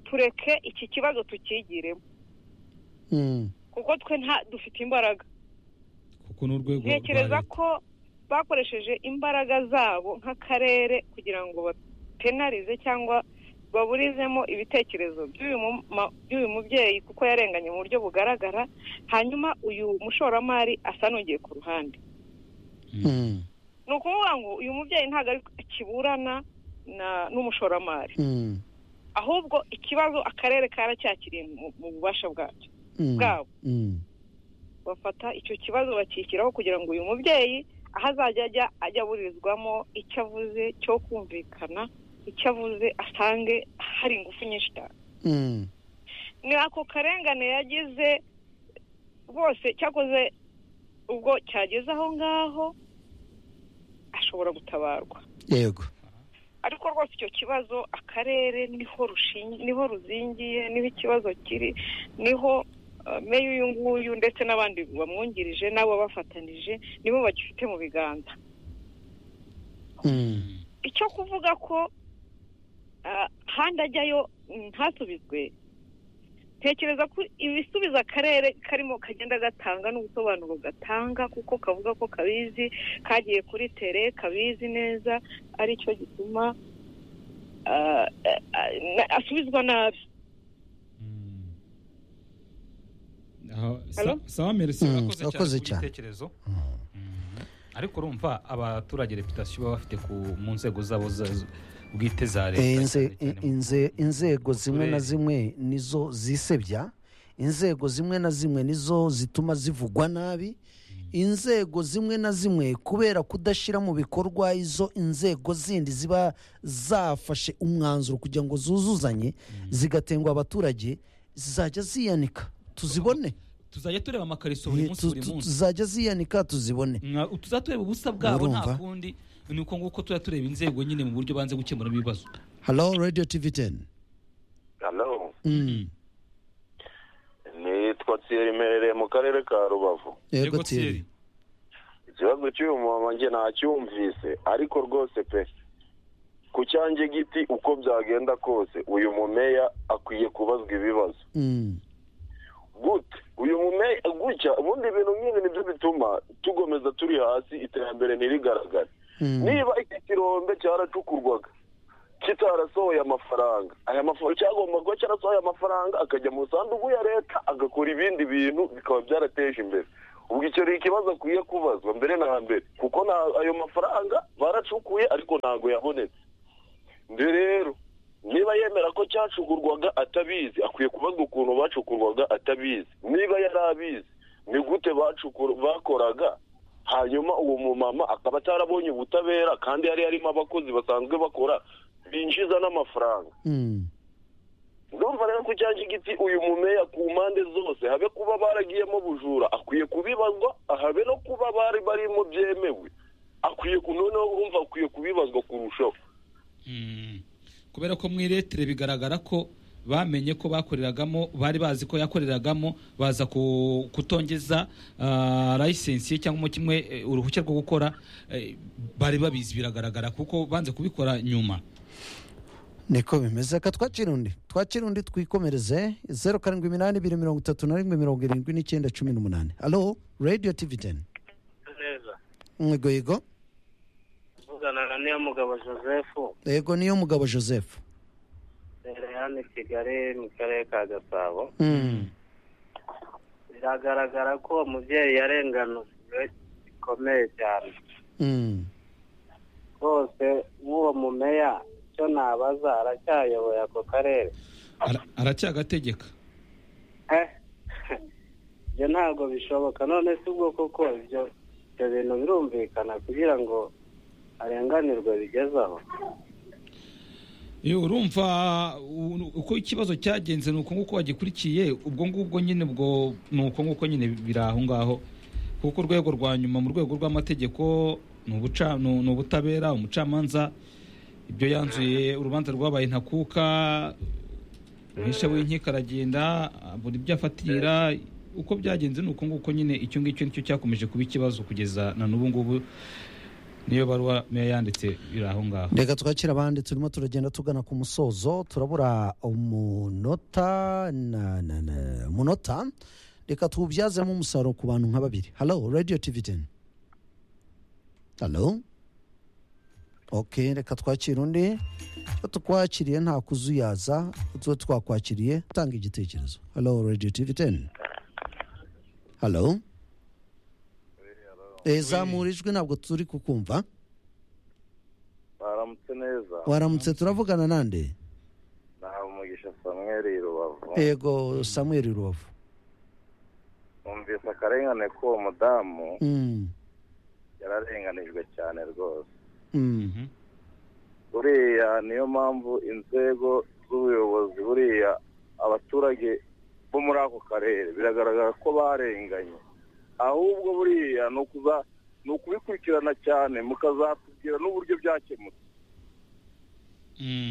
tureke iki kibazo tukigiremo Mm. kuko twe nta dufite imbaraga kuko ni urwego rwa ntekereza leta. ko bakoresheje imbaraga zabo nk'akarere kugira ngo bapenarize cyangwa baburizemo ibitekerezo by'uyu mu- ma- by'uyu mubyeyi kuko yarenganye mu buryo bugaragara hanyuma uyu mushoramari asa n'ugiye ku ruhande Mm. ni ukuvuga ngo uyu mubyeyi ntabwo ari kiburana na- n'umushoramari Mm. ahubwo ikibazo akarere karacyakiriye mu- mu bubasha bwacyo Mm. bwabo Mm. bafata icyo kibazo bakishyiraho kugira ngo uyu mubyeyi aho azajya ajya ajya aburizwamo icyo avuze cyo kumvikana icyo avuze asange hari ingufu nyinshi cyane Mm. ni ako karengane yagize rwose cyakoze ubwo cyageze aho ngaho ashobora gutabarwa yego ariko rwose icyo kibazo akarere niho rushingi niho ruzingiye niho ikibazo kiri niho eh, meya uyu nguyu ndetse n'abandi bamwungirije n'abo bafatanije nibo bagifite mu biganza icyo kuvuga ko ah, ahandi ajyayo ntasubizwe tekereza ko ibisubizo akarere karimo kagenda gatanga n'ubusobanuro gatanga kuko kavuga ko kabizi kagiye kuri tere kabizi neza aricyo gituma ah, ah, ah, na- asubizwa nabi Aha, sa- sawa merisi Mm, urakoze cyane urakoze ku cyane. gitekerezo ariko urumva abaturage reputasiyo baba bafite ku mu nzego zabo za- bwite za Eh, leta inze- inze- inzego zimwe na zimwe nizo zisebya inzego zimwe na zimwe nizo zituma zivugwa nabi inzego zimwe na zimwe kubera kudashyira mu bikorwa izo inzego zindi ziba zafashe umwanzuro kugira ngo zuzuzanye zigatengwa abaturage zizajya ziyanika tuzibone tuzajya tureba amakariso buri munsi Tu- buri tu- munsi tuzajya ziyanika tuzibone Mwa- tuzatureba ubusa bwabo Urumva? nta kundi ni uko nguko tujya tureba inzego nyine mu buryo banze gukemuramo ibibazo halo radiyo tivi teni halo nitwa Thierry merereye mu karere ka rubavu yego tiyeri ikibazo cy'uyu mumama nge ntacyumvise ariko rwose pe ku cyanjye giti uko byagenda kose uyu mumeya akwiye kubazwa ibibazo gute uyu mumeya gutya ubundi ibintu nk'ibi nibyo bituma tugomeza turi hasi iterambere ntirigaragare niba iki kirombe cyaracukurwaga kitarasohoye amafaranga aya mafaranga cyagomba kuba cyarasohoye amafaranga akajya mu sanduku ya leta agakora ibindi bintu bikaba byarateje imbere ubwo icyo ni ikibazo akwiye kubazwa mbere na mbere kuko nta ayo mafaranga baracukuye ariko ntabwo yabonetse nde rero niba yemera ko cyacukurwaga atabizi akwiye kubazwa ukuntu bacukurwaga atabizi niba yari abizi ni gute bacukura bakoraga hanyuma uwo mumama akaba atarabonye ubutabera kandi yari yarimo abakozi basanzwe bakora binjiza n'amafaranga ndumva rero ku cyanjye igiti uyu mumeya ku mpande zose habe kuba baragiyemo bujura akwiye kubibazwa habe no kuba bari barimo byemewe akwiye ku- noneho urumva akwiye kubibazwa kurushaho kubera ko mu iretere bigaragara ko bamenye ko bakoreragamo bari bazi ko yakoreragamo baza ku- kutongeza ah, layisensi ye cyangwa kimwe eh, uruhushya rwo gukora eh, bari babizi biragaragara kuko banze kubikora nyuma niko bimeze ka twakira undi twakira undi twikomereze zeru karindwi iminani ibiri mirongo itatu na rimwe mirongo irindwi n'icyenda cumi n'umunani alo radiyo tivi teni neza yego yego vugana na niyo mugabo joseph yego niyo mugabo joseph rero hano i kigali mu karere ka gasabo Mm. biragaragara ko uwo mubyeyi yarenganujwe bikomeye cyane Mm. rwose nk'uwo mumeya icyo nabaza aracyayoboye ako karere Ara- aracyagategeka Eh, ibyo ntabwo bishoboka none si ubwo koko ibyo ibyo bintu birumvikana kugira ngo arenganirwe bigeze aho Iyo urumva u- uko ikibazo cyagenze ni uko nguko wagikurikiye ubwo ngubwo nyine ubwo ni uko nguko nyine biri aho ngaho kuko urwego rwa nyuma mu rwego rw'amategeko ni ubuca- ni u- ni ubutabera umucamanza ibyo yanzuye urubanza rwabaye ntakuka umwisha w'inkiko aragenda buri byo afatira uko byagenze ni uko nguko nyine icyo ngicyo nicyo cyakomeje kuba ikibazo kugeza na n'ubu ngubu niyo baruwa meya yanditse biri aho ngaho reka twakira abandi turimo turagenda tugana ku musozo turabura umunota na, na, na, umunota reka tuwubyazemo umusaruro ku bantu nka babiri halo radiyo tivi teni halo ok reka twakira undi icyo tukwakiriye nta kuzuyaza tuba twakwakiriye tanga igitekerezo halo radiyo tivi teni halo Eh, zamura ijwi ntabwo turi kukumva baramutse neza waramutse turavugana nande nahawe umugisha samweri i rubavu yego samuel rubavu numvise akarengane k'uwo mudamu Mm, yararenganijwe cyane rwose mm. buriya niyo mpamvu inzego z'ubuyobozi buriya abaturage bo muri ako karere biragaragara ko barenganye ahubwo buriya ni ukuza ni ukubikurikirana cyane mukazatubwira n'uburyo byakemutse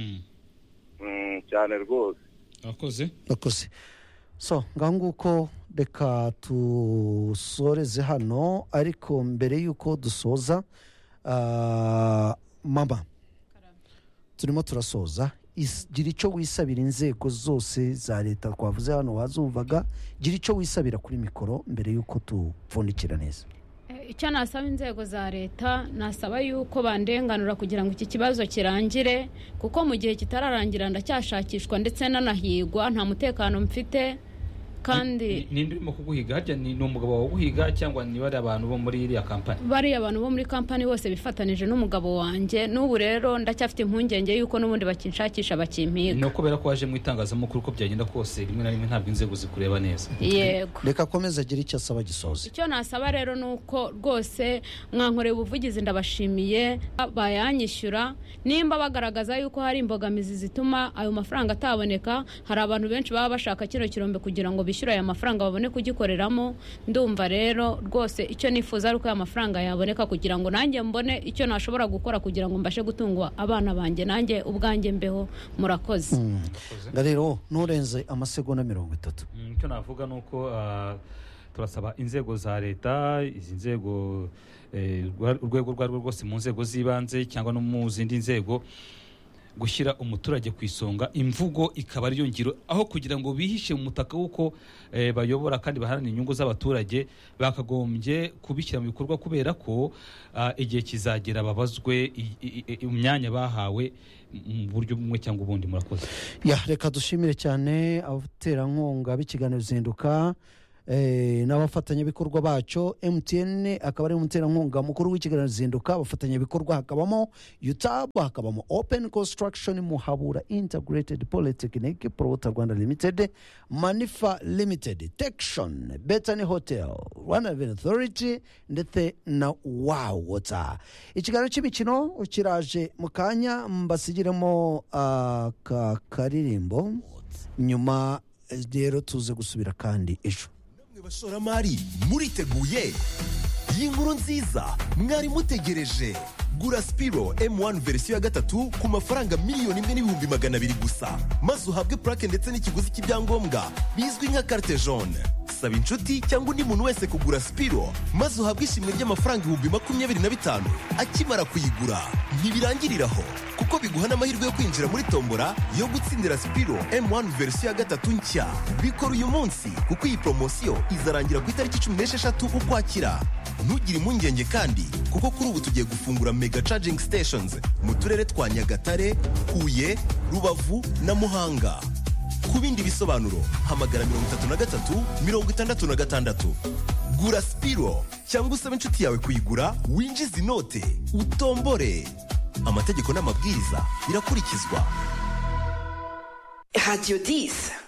Mm, cyane rwose akoze Murakoze. so ngaho nguko reka dusoreze hano ariko mbere y'uko dusoza ah, mama turimo turasoza Is- gira icyo wisabira inzego zose za leta twavuze hano wazumvaga gira icyo wisabira kuri mikoro mbere y'uko tupfundikira neza Eh, icyo nasaba inzego za leta nasaba yuko bandenganura kugira ngo iki kibazo kirangire kuko mu gihe kitararangira ndacyashakishwa ndetse nanahigwa nta mutekano mfite kandi ninde urimo kuguhiga harya ni ni umugabo wawe uguhiga cyangwa niba ari abantu bo muri iriya kampani bariya abantu bo muri kampani bose bifatanije n'umugabo wanjye n'ubu rero ndacyafite impungenge y'uko n'ubundi bakinshakisha bakimpiga ni ukubera ko waje mu itangazamakuru ko byagenda kose rimwe na rimwe ntabwo inzego zikureba neza Yego. reka akomeze agire icyo asaba gisoze icyo nasaba rero ni uko rwose mwankoreye ubuvugizi ndabashimiye bayanyishyura nimba bagaragaza yuko hari imbogamizi zituma ayo mafaranga ataboneka hari abantu benshi baba bashaka kino kirombe kugira ngo bishyure aya mafaranga babone kugikoreramo ndumva rero rwose icyo nifuza ari uko aya mafaranga yaboneka kugira ngo nanjye mbone icyo nashobora gukora kugira ngo mbashe gutunga abana banjye nanjye ubwanjye mbeho murakoze nga rero nurenze amasegonda mirongo itatu Mm, icyo navuga ni uko ah, turasaba inzego za leta izi nzego eh, rwa- urwego urwo ari rwo rwose mu nzego z'ibanze cyangwa no mu zindi nzego gushyira umuturage ku isonga imvugo ikaba ariyo ngiro aho kugira ngo bihishe mu mutaka w'uko eh, bayobora kandi baharanira inyungu z'abaturage bakagombye kubishyira mu bikorwa kubera ko ah, igihe kizagera babazwe i- i- i- imyanya bahawe mu buryo bumwe cyangwa ubundi murakoze ya reka dushimire cyane abaterankunga b'ikiganiro zinduka eh, n'abafatanyabikorwa bacyo mtn akaba ari umuterankunga mukuru w'ikiganiro zinduka abafatanyabikorwa hakabamo utab hakabamo open construction muhabura integrated polytechnic prota rwanda limited manifa limited tection betany hotel rwanda revenue authority ndetse na wawota ikiganiro cy'imikino kiraje mu kanya mbasigiremo aka karirimbo nyuma eh, rero tuze gusubira kandi ejo Namwe bashoramari muriteguye iyi nkuru nziza mwari mutegereje gura sipiro M1 verisiyo ya gatatu ku mafaranga miliyoni imwe n'ibihumbi magana abiri gusa maze uhabwe purake ndetse n'ikiguzi cy'ibyangombwa bizwi nka carte jaune saba inshuti cyangwa undi muntu wese kugura sipiro maze uhabwe ishimwe ry'amafaranga ibihumbi makumyabiri na bitanu akimara kuyigura ntibirangirira aho kuko biguha n'amahirwe yo kwinjira muri tombora yo gutsindira sipiro M1 verisiyo ya gatatu nshya bikora uyu munsi kuko iyi poromosiyo izarangira ku itariki cumi n'esheshatu ukwakira ntugire impungenge kandi kuko kuri ubu tugiye gufungura mega charging stations mu turere twa nyagatare huye rubavu na muhanga ku bindi bisobanuro hamagara mirongo itatu na gatatu mirongo itandatu na gatandatu gura sipiro cyangwa usabe inshuti yawe kuyigura winjize inote utombore amategeko n'amabwiriza birakurikizwa Radio 10.